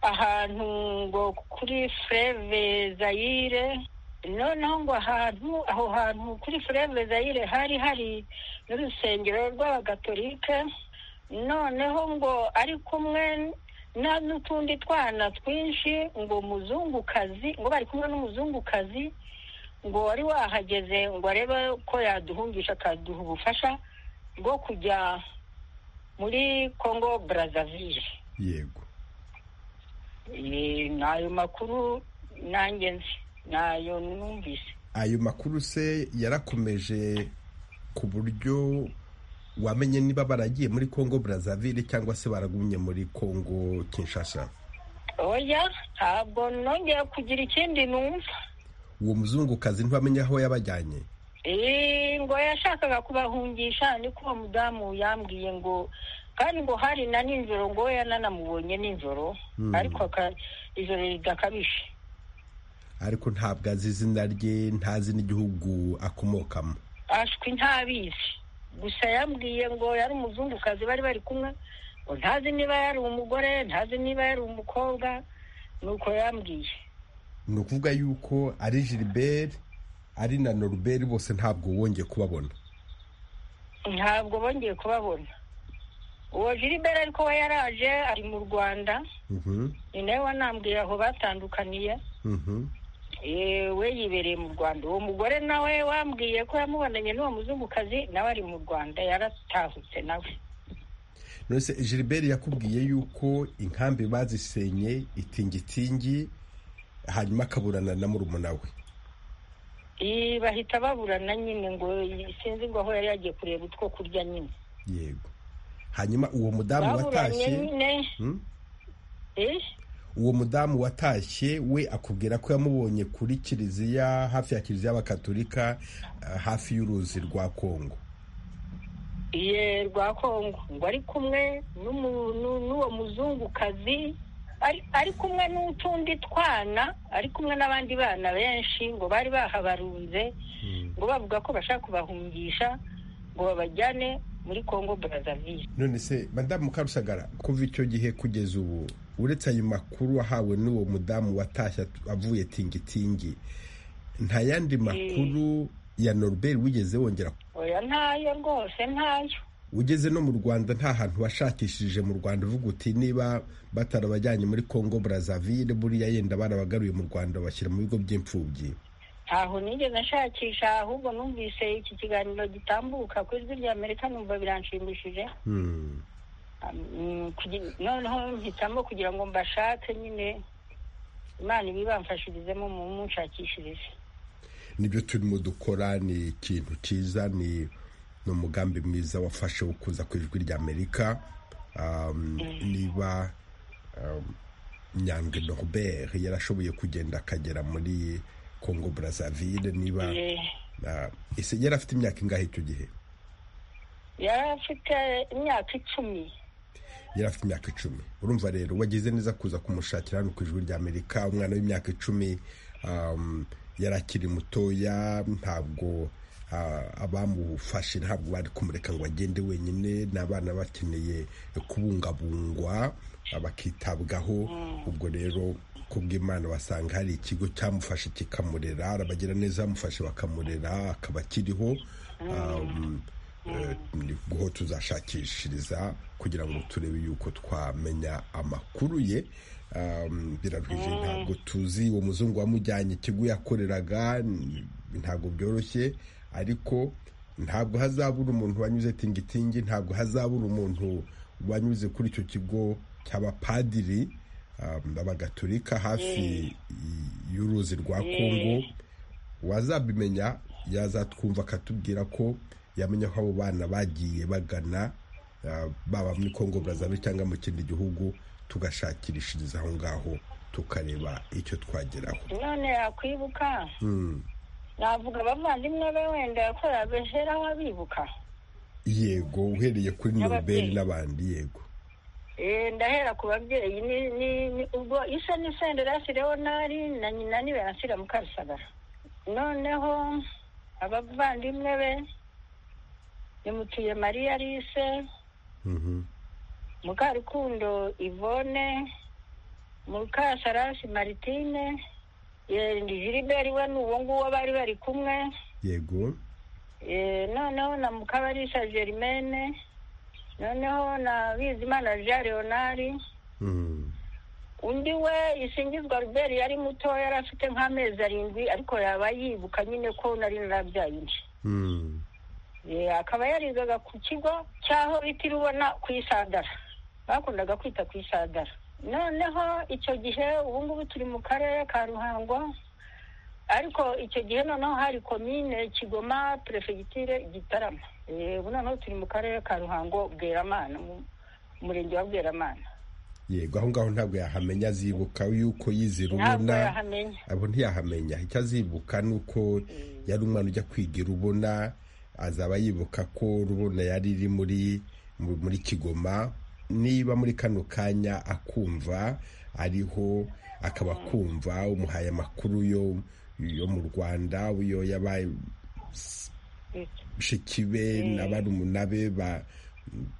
ahantu ngo kuri fureve zayire noneho ngo ahantu aho hantu kuri fureve zayire hari hari n'urusengero rw'abagatolike noneho ngo ari kumwe n'utundi twana twinshi ngo muzungukazi ngo bari kumwe n'umuzungukazi ngo wari wahageze ngo arebe ko yaduhungisha akaduha ubufasha bwo kujya muri congo brazzaville yego ni ayo makuru nanjye nzi ni ayo numvise ayo makuru se yarakomeje ku buryo wamenye niba baragiye muri congo brazzaville cyangwa se baragumye muri congo kinshasa oya ntabwo nongeye kugira ikindi numva uwo muzungukazi ntibamenye aho yabajyanye Eh, ngo yashakaga kubahungisha niko uwo mudamu yambwiye ngo kandi ngo hari na nijoro ngo we yananamubonye nijoro ariko aka- ijoro ridakabije ariko ntabwo azi izina rye ntazi n'igihugu akomokamo ashwi ntabizi gusa yambwiye ngo yari umuzungukazi bari bari kumwe ngo ntazi niba yari umugore ntazi niba yari umukobwa nuko yambwiye ni ukuvuga yuko ari gilbert ari na norbert bose ntabwo wongeye kubabona ntabwo bongeye kubabona uwo jiriberi ariko we yaraje ari mu rwanda Mhm, ni nawe wanambwiye aho batandukaniye mhm. Eh, we yibereye mu rwanda uwo mugore nawe wambwiye ko yamubonanye n'uwo muzungukazi nawe ari mu rwanda yaratahutse nawe none se gilbert yakubwiye yuko inkambi bazisenye itingitingi hanyuma akaburana na murumuna we Eh, bahita baburana nyine ngo sinzi ngo aho yari yagiye kureba utwo kurya nyine yego hanyuma uwo mudamu baburanye watashye nyine Hmm? Eh, uwo mudamu watashye we akubwira ko yamubonye kuri kiliziya hafi ya kiliziya y'abakatolika eh, hafi y'uruzi rwa kongo iye rwa kongo ngo ari kumwe n'umu- nu- n'uwo muzungukazi ari ari kumwe n'utundi twana ari kumwe n'abandi bana benshi ngo bari bahabarunze ngo bavuga ko bashaka kubahungisha ngo babajyane muri kongo brazzaville none se madamu karusagara kuva icyo gihe kugeza ubu uretse ayo makuru wahawe n'uwo mudamu watashye at- avuye tingitingi nta yandi makuru ya norbert wigeze wongera oya ntayo rwose ntayo ugeze no mu rwanda nta hantu washakishije mu rwanda uvuga uti niba batarabajyanye muri congo brazzaville buriya yenda barabagaruye mu rwanda bashyira mu bigo by'imfubyi ntaho nigeze nshakisha ahubwo numvise iki kiganiro gitambuka ku ijwi rya amerika numva biranshimishije Hmm. Mm, kugi- noneho mpitamo kugira ngo mbashake nyine imana ibibamfashirizemo mu munshakishirize nibyo turimo dukora ni ikintu cyiza ni ni umugambi mwiza wafashe wo kuza ku ijwi ry'amerika Um, niba um, nyange norbert yarashoboye kugenda akagera muri congo brazzaville niba Eh, uh, ese yari afite imyaka ingahe icyo gihe yari afite imyaka icumi yari afite imyaka icumi urumva rero wagize neza kuza kumushakira hano ku ijwi ry'amerika umwana w'imyaka icumi um, yari akiri mutoya ntabwo ah, abamufashe ntabwo bari kumureka ngo agende wenyine ni abana bakeneye kubungabungwa ah, bakitabwaho ubwo rero kubw'imana basanga hari ikigo cyamufashe kikamurera arabagira neza bamufashe bakamurera akaba akiriho um, Eh, ni ho tuzashakishiriza kugira ngo turebe yuko twamenya amakuru ye Um, biraruhije ntabwo tuzi uwo muzungu wamujyanye ikigo yakoreraga n- ntabwo byoroshye ariko ntabwo hazabura umuntu wanyuze tingitingi ntabwo hazabura umuntu wanyuze kuri icyo kigo cy'abapadiri um, abagatolika hafi y'uruzi rwa kongo uwazabimenya yazatwumva akatubwira ko yamenya ko abo bana bagiye bagana ah, baba muri congo brazaville cyangwa mu kindi gihugu tugashakirishiriza aho ngaho tukareba icyo twageraho none yakwibuka Mm. navuga abavandimwe be wenda yakorera bejera abibuka yego uhereye kuri norbert N'ababyeyi. n'abandi yego Eh, ndahera ku babyeyi ni ni ni- ubwo isa n'isendera yashyiriweho ntari na nyina niwe yanshyira mu karisagara noneho abavandimwe be nimutuye mariya lise Mhm. mukarukundo ivone mukasharasi maritine eh, ndi jiriberi we ni uwo nguwo bari bari kumwe yego Eh, noneho na mukabarisha germaine noneho na bizimana jean leonari Mm. undi we isingizwa Robert yari muto yari afite nk'amezi arindwi ariko yaba yibuka nyine ko nari narabyaye undi Mm. Eh, akaba yarigaga ku kigo cy'aho bita irubona ku isandara bakundaga kwita ku isandara noneho icyo gihe ubu ngubu turi mu karere ka ruhango ariko icyo gihe noneho hari komine kigoma perefegitire gitarama Eh, ubu noneho turi mu karere ka ruhango bweramana mu murenge wa bweramana yego aho ngaho ntabwo yahamenya azibuka yuko yizera ntabwo ubona yahamenya abo ntiyahamenya icyo azibuka ni uko yari umwana ujya kwiga i rubona azaba yibuka ko rubona yari iri muri mu- muri kigoma niba muri kano kanya akumva ariho akaba akumva umuhaye amakuru yo yo mu rwanda yo yabaye bashiki be na barumuna be ba-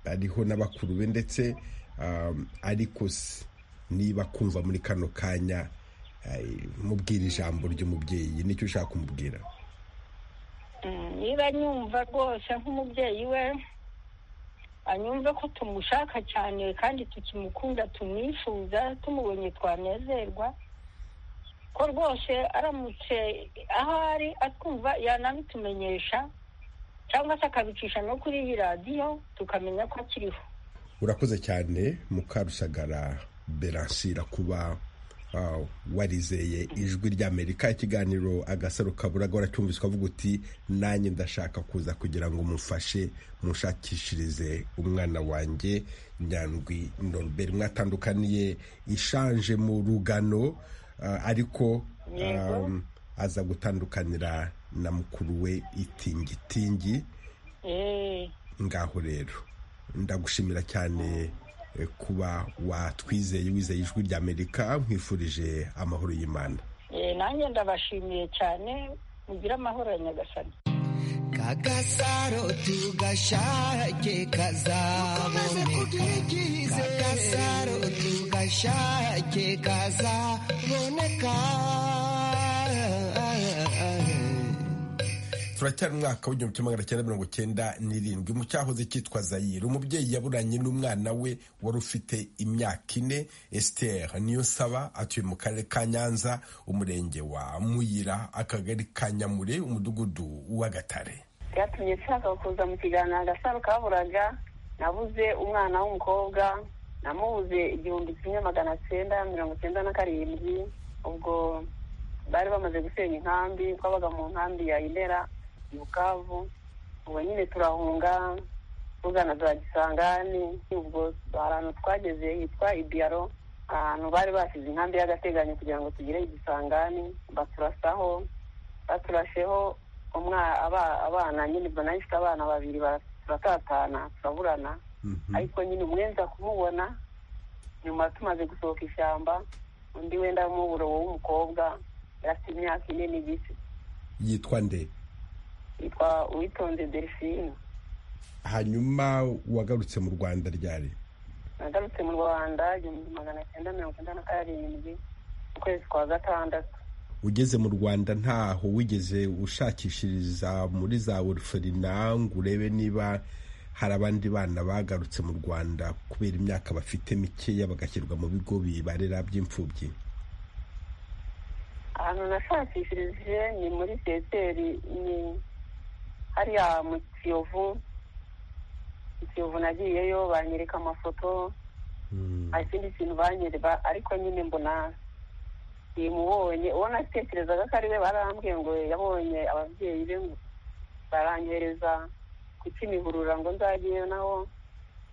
bariho na bakuru be ndetse um, ariko se niba kumva muri kano kanya eh, mubwira ijambo ry'umubyeyi nicyo ushaka kumubwira Mm, niba nyumva rwose nk'umubyeyi we anyumve ko tumushaka cyane kandi tukimukunda tumwifuza tumubonye twanezerwa ko rwose aramutse aho ari atwumva yanabitumenyesha cyangwa se akabicisha no kuri iyi radiyo tukamenya ko akiriho urakoze cyane mukarusagara beransira kuba ah, warizeye ijwi ry'amerika ikiganiro agasaro kaburaga waracyumviswe avuga uti nanjye ndashaka kuza kugira ngo mumfashe munshakishirize umwana wanjye nyandwi norbert mwatandukaniye ishanje mu rugano ah, ariko um, aza gutandukanira na mukuru we itingitingi Eh, ngaho rero ndagushimira cyane eh, kuba watwizeye wizeye ijwi rya amerika nkwifurije amahoro y'imana eh, nanjye ndabashimiye cyane mugire amahoro ya nyagasani kagasaro tugashake kazaboneka kagasaro tugashake kazaboneka turacyari umwaka w'igihumbi kimwe magana cyenda mirongo cyenda n'irindwi mu cyahoze cyitwa zayire umubyeyi yaburanye n'umwana we wari ufite imyaka ine esiteri niyo saba atuye mu karere ka nyanza umurenge wa muyira akagari ka nyamure umudugudu w'agatare byatumye nshaka kuza mu kiganiro agasaro kaburaga nabuze umwana w'umukobwa namubuze igihumbi kimwe magana cyenda mirongo cyenda na karindwi ubwo bari bamaze gusenya inkambi twabaga mu nkambi ya indera mu bukavu ubwo nyine turahunga tugana za gisangani ubwo ahantu twageze hitwa ibiyaro ahantu bari basize inkambi y'agateganyo kugira ngo tugire igisangani baturasaho baturasheho umwa- aba- abana nyine mbona yifite abana babiri bara- turatatana turaburana ariko nyine umwe nza kumubona nyuma tumaze gusohoka ishyamba undi wenda w'umuburo w'umukobwa yari afite imyaka ine n'igice yitwa nde yitwa uwitonze delphine hanyuma wagarutse mu rwanda ryari nagarutse mu rwanda igihumbi magana cyenda mirongo icyenda na karindwi mu kwezi kwa gatandatu ugeze mu rwanda ntaho wigeze ushakishiriza muri za orferina ngo urebe niba hari abandi bana bagarutse mu rwanda kubera imyaka bafite mikeya bagashyirwa mu bigo bibarera by'imfubyi ahantu nashakishirije ni muri seseri ni hariya mu kiyovu mu kiyovu nagiyeyo banyereka amafoto nta kindi kintu banyereba ariko nyine mbona simubonye uwo natekerezaga ko ari we barambwiye ngo yabonye ababyeyi be ngo baranyohereza ku kimihurura ngo nzageyo naho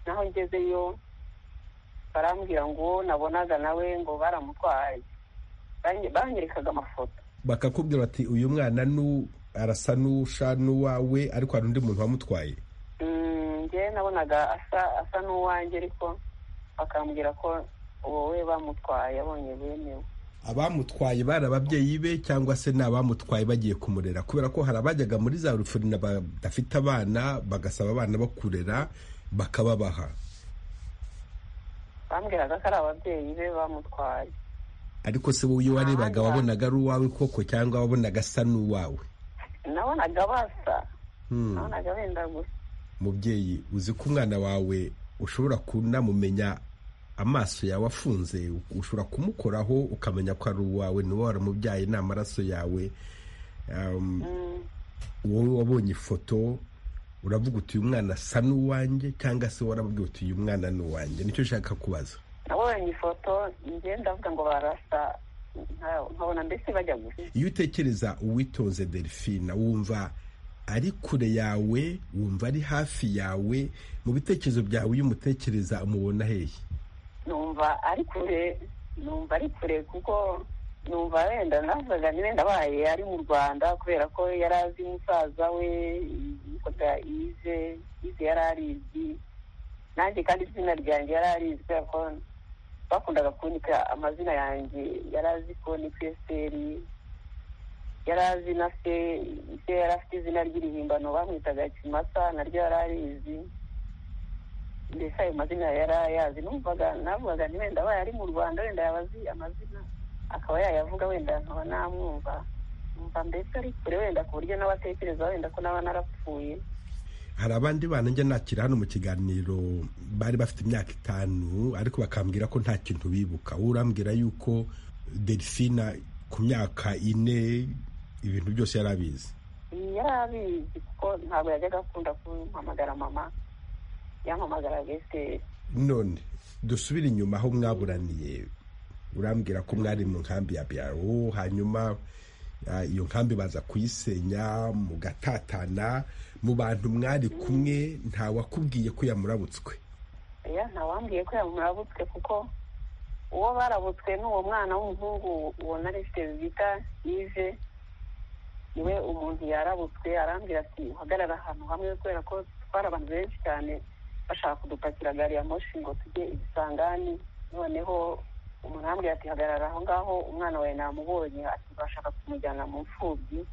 naho ngezeyo barambwira ngo uwo nabonaga nawe ngo baramutwaye Banye- banyerekaga amafoto bakakubwira bati uyu mwana nu arasa n'usha n'uwawe ariko hari undi muntu wamutwaye Mm, njye nabonaga asa asa n'uwanjye ariko bakambwira ko uwo we bamutwaye abonye bemewe abamutwaye bari ababyeyi be cyangwa se ni abamutwaye bagiye kumurera kubera ko hari abajyaga muri za rufurina badafite abana bagasaba abana bo kurera bakababaha bambwiraga ko ari ababyeyi be bamutwaye ariko se wowe iyo warebaga wabonaga ari uwawe koko cyangwa wabonaga asa n'uwawe nabonaga basa Hmm. nabonaga benda gusa mubyeyi uzi ko umwana wawe ushobora kunamumenya amaso yawe afunze ushobora kumukoraho ukamenya ko ari uwawe niba waramubyaye ni amaraso yawe Um, Mm, wowe wabonye ifoto uravuga uti uyu mwana asa n'uwanjye cyangwa se warabwira uti uyu mwana ni uwanjye nicyo ushaka kubaza nabonye ifoto njye ndavuga ngo barasa nka- nkabona mbese bajya gusa iyo utekereza uwitonze delphine wumva ari kure yawe wumva ari hafi yawe mu bitekerezo byawe iyo umutekereza umubona hehe numva ari kure numva ari kure kuko numva wenda navuga ni wenda abaye ari mu rwanda kubera ko yari azi musaza we yitwaga ize ize yari arizwi nanjye kandi izina ryanjye yari arizwi kubera ko bakundaga kunika amazina yanjye yari azi ko ni kwesiteri yari azi na se se yari afite izina ry'irihimbano bamwitaga kimasa naryo yari arizi mbese ayo mazina yari ayazi numvaga navugaga nti wenda abaye ari mu rwanda wenda yaba azi amazina akaba yayavuga wenda nkaba namwumva numva mbese ari kure wenda ku buryo n'abatekereza wenda ko naba narapfuye hari abandi bana njya nakira hano mu kiganiro bari bafite imyaka itanu ariko bakambwira ko nta kintu bibuka wowe urambwira yuko delphine ku myaka ine ibintu byose yari abizi yari abizi kuko ntabwo yajyaga akunda kumpamagara mama yampamagara besiteri none dusubire inyuma aho mwaburaniye urambwira ko mwari mu nkambi ya biyaro hanyuma ah, iyo nkambi baza kuyisenya mugatatana mu bantu mwari kumwe nta wakubwiye ko yamurabutswe oya ntawambwiye ko yamurabutswe kuko uwo barabutswe ni uwo mwana w'umuhungu uwo narifite bita ive niwe umuntu yarabutswe arambwira ati uhagarara ahantu hamwe kubera ko twari abantu benshi cyane bashaka kudupakira gari ya moshi ngo tujye ibisangani noneho umuntu arambwira ati hagarara aho ngaho umwana wawe namubonye ati bashaka kumujyana mu mfubyi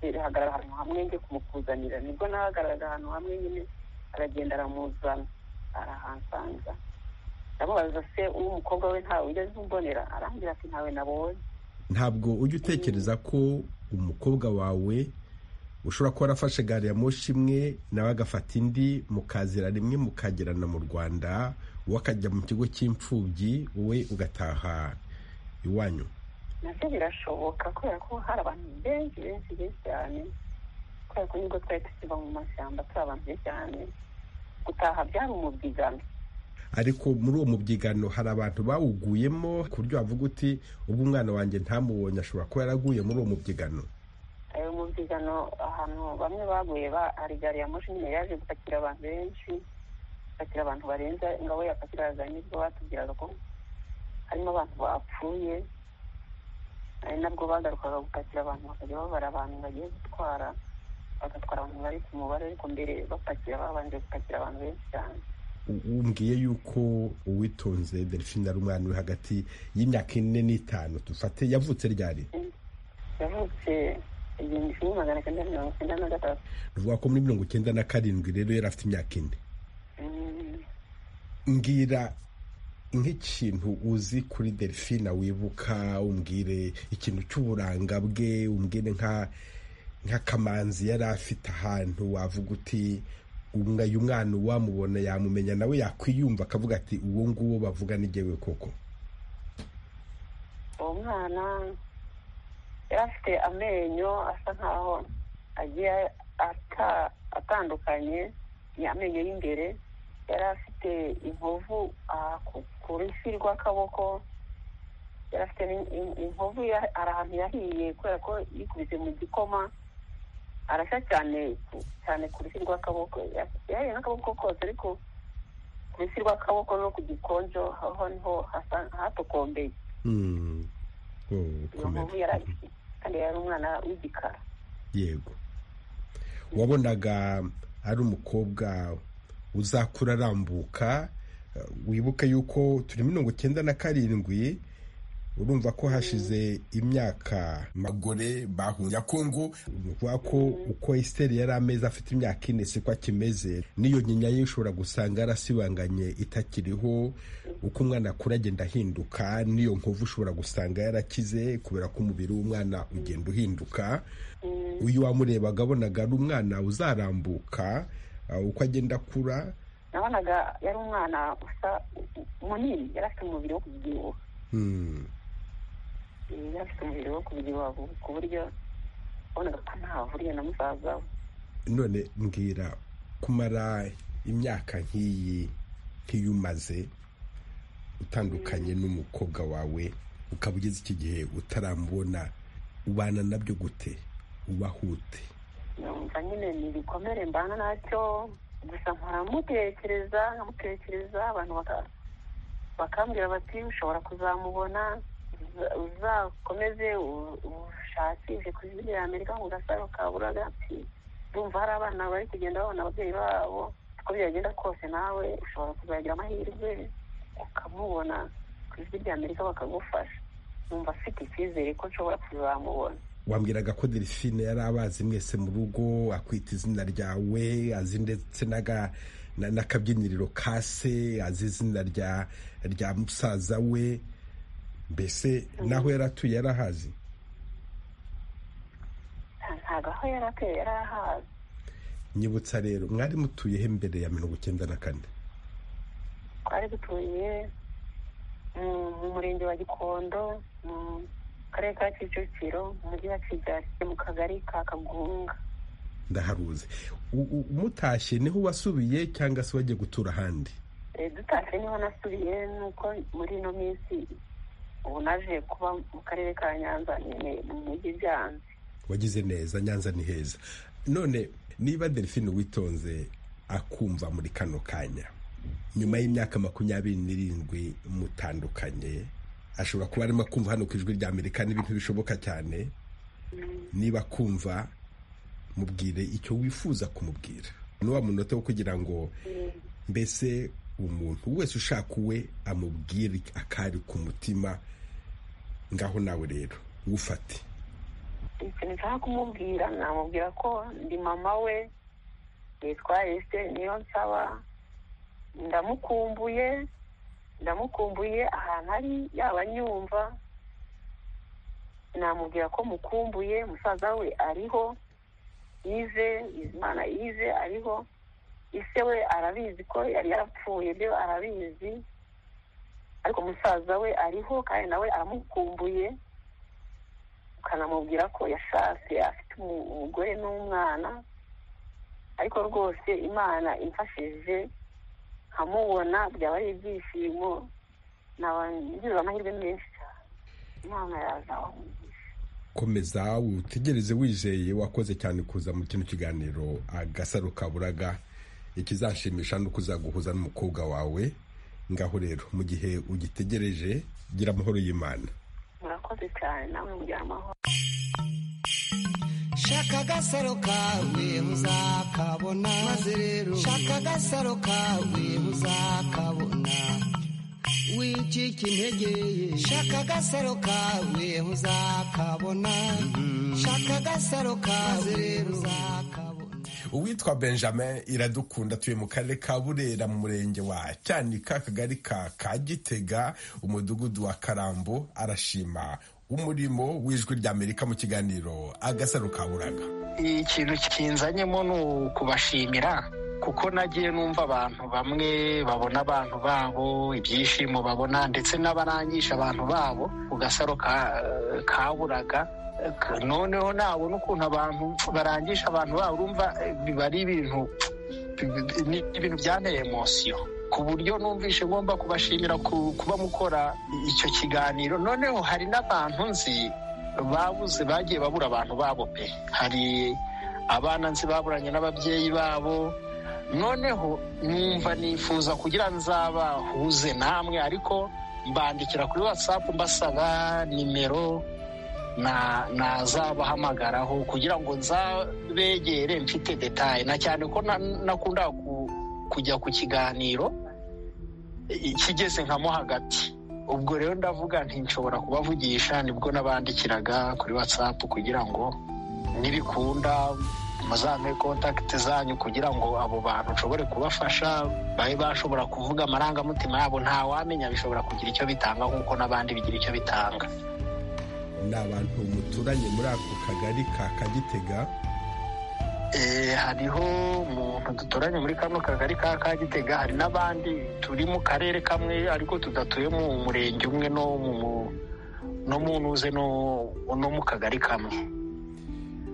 Eh, hagarara ahantu hamwe njye kumukuzanira nibwo nahagararaga ahantu hamwe nyine aragenda aramuzana arahansanza ndamubaza se uw'umukobwa we ntawe ugeze umbonera arambwira ati ntawe nabonye ntabwo ujya utekereza ko umukobwa wawe ushobora kuba warafashe gari ya moshi imwe nawe agafata indi mukazira rimwe mukagerana mu rwanda wowe akajya mu kigo cy'imfubyi wowe ugataha iwanyu nabyo birashoboka kubera ko hari abantu benshi benshi benshi cyane kubera ko nibwo twari tukiva mu mashyamba turi abantu benshi cyane gutaha byari umubyigano ariko muri uwo mubyigano hari abantu bawuguyemo ku buryo wavuga uti ubwo umwana wanjye ntamubonye ashobora kuba yaraguye muri uwo mubyigano ayo mubyigano ahantu bamwe baguye ba- hari gari ya moshi nyine yaje gupakira abantu benshi gupakira abantu barenze ingabo yapakiraga nibwo batubwiraga ko harimo abantu bapfuye ari nabwo bagarukaga gupakira abantu bakajya babara abantu bagiye gutwara bagatwara abantu bari ku mubare ariko mbere bapakira babanje gupakira abantu benshi cyane U- umbwiye yuko uwitonze delphine ari umwana uri hagati y'imyaka ine n'itanu dufate yavutse ryari yavutse igihumbi kimwe magana cyenda mirongo icyenda na gatatu ruvuga ko muri mirongo icyenda na karindwi rero yari afite imyaka ine Mm, mbwira nk'ikintu uzi kuri delphine wibuka umbwire ikintu cy'uburanga bwe umbwire nka nk'akamanzi yari afite ahantu wavuga uti umwe uyu mwana uwamubona yamumenya nawe yakwiyumva akavuga ati uwo nguwo bavuga ni jyewe koko uwo mwana yari afite amenyo asa nkaho agiye ata- atandukanye ni amenyo y'imbere yari afite inkovu aha ku- ku rufi rw'akaboko yari afite ni- in- inkovu ya- hari ahantu yahiye kubera ko yikubise mu gikoma arashya cyane ku- cyane ku rusi rw'akaboko Ya- yahiye n'akaboko kose ariko ku rusi rw'akaboko no ku gikonjo aho niho hasa- hatokombeye Mm. Oh, iyo nkovu komera. yari afite kandi yari umwana w'igikara yego wabonaga ari umukobwa uzakura arambuka eh, wibuke yuko turi mirongo icyenda na karindwi urumva ko hashize imyaka magore bahunga kongo uvuga ko uko esiteri yari amezi afite imyaka ine siko akimeze n'iyo nyinya ye ushobora gusanga yarasibanganye itakiriho uko umwana akura agenda ahinduka n'iyo nkovu ushobora gusanga yarakize kubera ko umubiri w'umwana ugenda uhinduka uyu wamurebaga abonaga ari umwana uzarambuka uh, uko agenda akura nabonaga yari umwana usa munini yari afite umubiri wo kubyibuha Hmm, yari afite umubiri wo kubyibuha ku- ku buryo wabonaga ko ntahuriye na musaza we none mbwira kumara imyaka nk'iyi nk'iyo umaze utandukanye n'umukobwa wawe ukaba ugeze iki gihe utaramubona ubana nabyo gute ubaho ute numva nyine ni ibikomere mbana nacyo gusa nkora mutekereza nkamutekereza abantu baka- bakambwira bati ushobora kuzamubona uza- uzakomeze u- ushakishe ku izina rya amerika mu gasaro ka buraga ati ndumva hari abana bari kugenda babona ababyeyi babo uko byagenda kose nawe ushobora kuzagira amahirwe ukamubona ku izina rya amerika bakagufasha numva afite icyizere ko nshobora kuzamubona wambwiraga ko delphine yari abazi mwese mu rugo akwita izina ryawe azi ndetse n'aga- na- n'akabyiniriro ka se azi izina rya rya musaza we mbese naho yari atuye yarahazi ntabwo aho yari atuye yari ahazi nyibutsa rero mwari mutuye he mbere ya mirongo icyenda na kane twari dutuye mu- mu murenge wa gikondo mu karere ka kicukiro mu mujyi wa kigali mu kagari ka kagunga ndaharuzi U- u- umutashye niho wasubiye cyangwa se wagiye gutura ahandi Eh, dutashye niho nasubiye nuko muri ino minsi ubu naje kuba mu karere ka nyanza nyine mu mujyi byanze wagize neza nyanza ni heza none niba delphine witonze akumva muri kano kanya nyuma y'imyaka makumyabiri n'irindwi mutandukanye ashobora kuba arimo kumva hano ku ijwi rya amerika n'ibintu bishoboka cyane niba kumva mubwire icyo wifuza kumubwira n'uwa munota wo kugira ngo mbese umuntu wese ushaka uwe amubwire akari ku mutima ngaho nawe rero wufate ikintu nshaka kumubwira namubwira ko ndi mama we yitwa Esther niyo nsaba ndamukumbuye ndamukumbuye ahantu ari yaba anyumva namubwira ko mukumbuye musaza we ariho yize Bizimana yize ariho ise we arabizi ko yari yarapfuye byo arabizi ariko musaza we ariho kandi nawe aramukumbuye ukanamubwira ko yashatse afite umu- umugore n'umwana ariko rwose imana imfashije nkamubona byaba ari ibyishimo naba ngize amahirwe menshi cyane imana yazaho komeza utegereze wizeye wakoze cyane kuza mu kino kiganiro agasaro kaburaga ikizashimisha ni uko uzaguhuza n'umukobwa wawe ngaho rero mu gihe ugitegereje gira amahoro y'imana murakoze cyane nawe mugira amahoro shaka agasaro kawe uzakabona maze rero shaka agasaro kawe uzakabona wicike intege ye shaka agasaro kawe uzakabona shaka agasaro kawe rero uzakabona uwitwa benjamin iradukunda atuye mu karere ka burera mu murenge wa cyanika akagari ka kagitega umudugudu wa karambo arashima umurimo w'ijwi rya amerika mu kiganiro agasaro kaburaga ikintu kinzanyemo ni ukubashimira kuko nagiye numva abantu bamwe babona abantu babo ibyishimo babona ndetse n'abarangisha abantu babo ku gasaro ka- kaburaga noneho nabona ukuntu abantu barangisha abantu babo urumva biba ari ibintu ni ibintu byanteye emosiyo ku buryo numvise ngomba kubashimira kuba mukora icyo kiganiro noneho hari n'abantu nzi babuze bagiye babura abantu babo pe hari abana nzi baburanye n'ababyeyi babo noneho numva nifuza kugira nzabahuze namwe ariko mbandikira kuri watsapu mbasaba nimero nazabahamagaraho kugira ngo nzabegere mfite detaye na cyane ko nakunda kujya ku kiganiro kigeze nkamo hagati ubwo rero ndavuga ntinshobora kubavugisha nibwo nabandikiraga kuri watsapu kugira ngo nibikunda muzampe kontakiti zanyu kugira ngo abo bantu nshobore kubafasha babe bashobora kuvuga amarangamutima yabo nta wamenya bishobora kugira icyo bitanga nk'uko n'abandi bigira icyo bitanga ni abantu muturanye muri ako kagari ka kagitega hariho umuntu duturanye muri kano kagari ka kagitega hari n'abandi turi mu karere kamwe ariko tudatuye mu murenge umwe no mu ntuze no mu kagari kamwe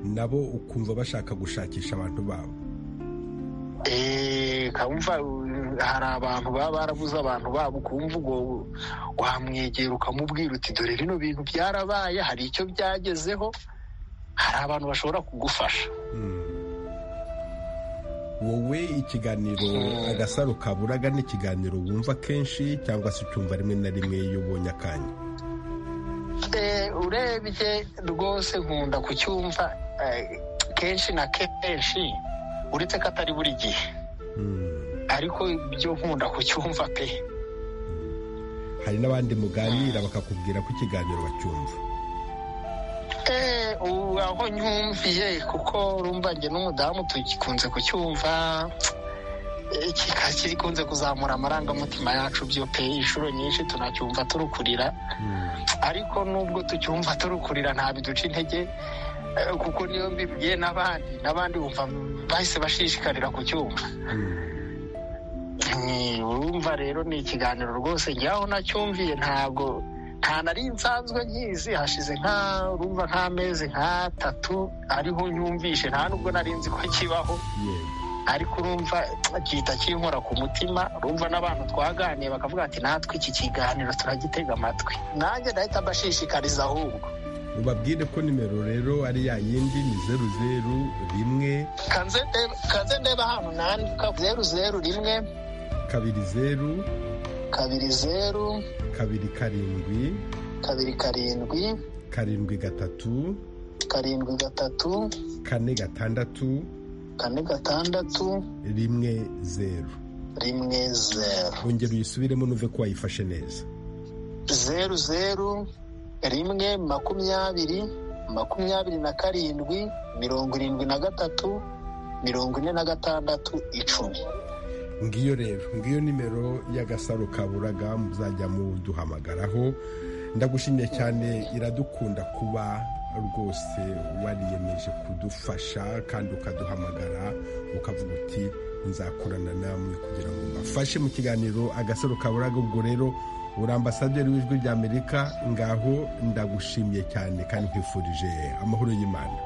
nabo ukumva bashaka gushakisha abantu babo kumva hari abantu baba barabuze abantu babo ukumva ubwo wamwegera ukamubwira uti dore bino bintu byarabaye hari icyo byagezeho hari abantu bashobora kugufasha wowe ikiganiro agasaro kaburaga ni ikiganiro wumva kenshi cyangwa se ucyumva rimwe na rimwe iyo ubonye akanya urebye rwose nkunda kucyumva kenshi na kenshi uretse ko atari buri gihe ariko ibyo nkunda kucyumva pe hari n'abandi muganira bakakubwira ko ikiganiro bacyumva aho nyumviye kuko rumva njye n'umudamu tugikunze kucyumva kikunze kuzamura amarangamutima yacu byo pe inshuro nyinshi tunacyumva turukurira ariko nubwo tucyumva turukurira nta biduca intege kuko niyo mbibwiye n'abandi n'abandi bumva bahise bashishikarira kucyumva urumva rero ni ikiganiro rwose njyaho nacyumviye ntabwo nta nari nsanzwe nkizi hashize urumva nk'amezi nk'atatu ariho nyumvishe nta nubwo nari nzi ko kibaho ariko urumva gihita kinkora ku mutima urumva n'abantu twaganiye bakavuga ati natwe iki kiganiro turagitega amatwi nanjye ndahita mbashishikariza ahubwo ubabwire ko nimero rero ari ya yindi ni zeru zeru rimwe kanze ndeba hano nandika zeru zeru rimwe kabiri zeru kabiri zeru kabiri karindwi kabiri karindwi karindwi gatatu karindwi gatatu kane gatandatu kane gatandatu rimwe zeru rimwe zeru wongera uyisubiremo nuve ko wayifashe neza zeru zeru rimwe makumyabiri makumyabiri na karindwi mirongo irindwi na gatatu mirongo ine na gatandatu icumi ngiyo rero ngiyo nimero y'agasaro kaburaga muzajya muduhamagaraho ndagushimiye cyane iradukunda kuba rwose wariyemeje kudufasha kandi ukaduhamagara ukavuga uti nzakorana namwe kugira ngo mbafashe mu kiganiro agasaro kaburaga ubwo rero uri ambasaderi w'ijwi ry'amerika ngaho ndagushimiye cyane kandi nkwifurije amahoro y'imana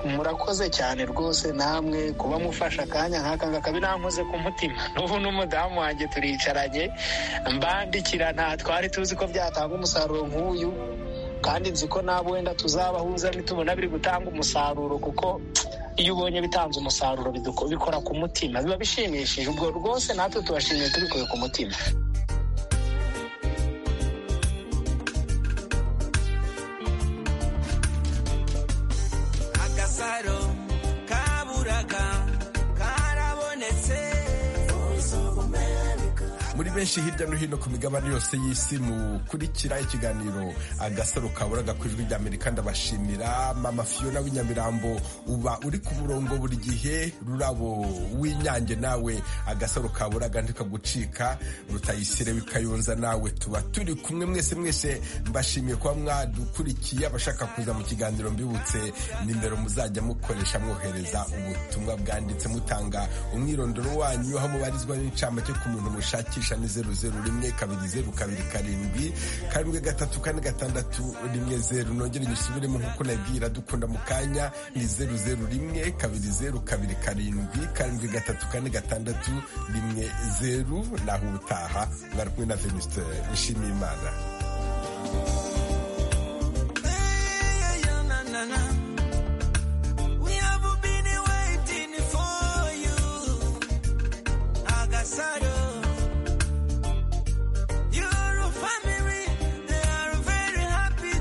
murakoze cyane rwose namwe kuba mufasha akanya nk'aka ngaka binankoze ku mutima n'ubu n'umudamu wanjye turicaranye mbandikira nta twari tuzi ko byatanga umusaruro nk'uyu kandi nzi ko nabo wenda tuzabahuza nitubona biri gutanga umusaruro kuko iyo ubonye bitanze umusaruro bikora ku mutima biba bishimishije ubwo rwose natwe tubashimiye tubikuye ku mutima benshi hirya no hino ku migabane yose y'isi mukurikira ikiganiro agasaro kaburaga ku ijwi ry'amerika ndabashimira mama fiyona w'inyamirambo uba uri ku murongo buri gihe rurabo w'inyange nawe agasaro kaburaga ntikagucika rutayisire w'ikayonza nawe tuba turi kumwe mwese mwese mbashimiye kuba mwadukurikiye abashaka kuza mu kiganiro mbibutse nimero muzajya mukoresha mwohereza ubutumwa bwanditse mutanga umwirondoro wanyu aho mubarizwa n'incamake ku muntu mushakisha zeru zeru rimwe kabiri zeru kabiri karindwi karindwi gatatu kane gatandatu rimwe zeru nongere nyisubiremo nk'uko nabwira dukunda mu kanya ni zeru zeru rimwe kabiri zeru kabiri karindwi karindwi gatatu kane gatandatu rimwe zeru naho ubutaha mwari kumwe na venuste nshimiyimana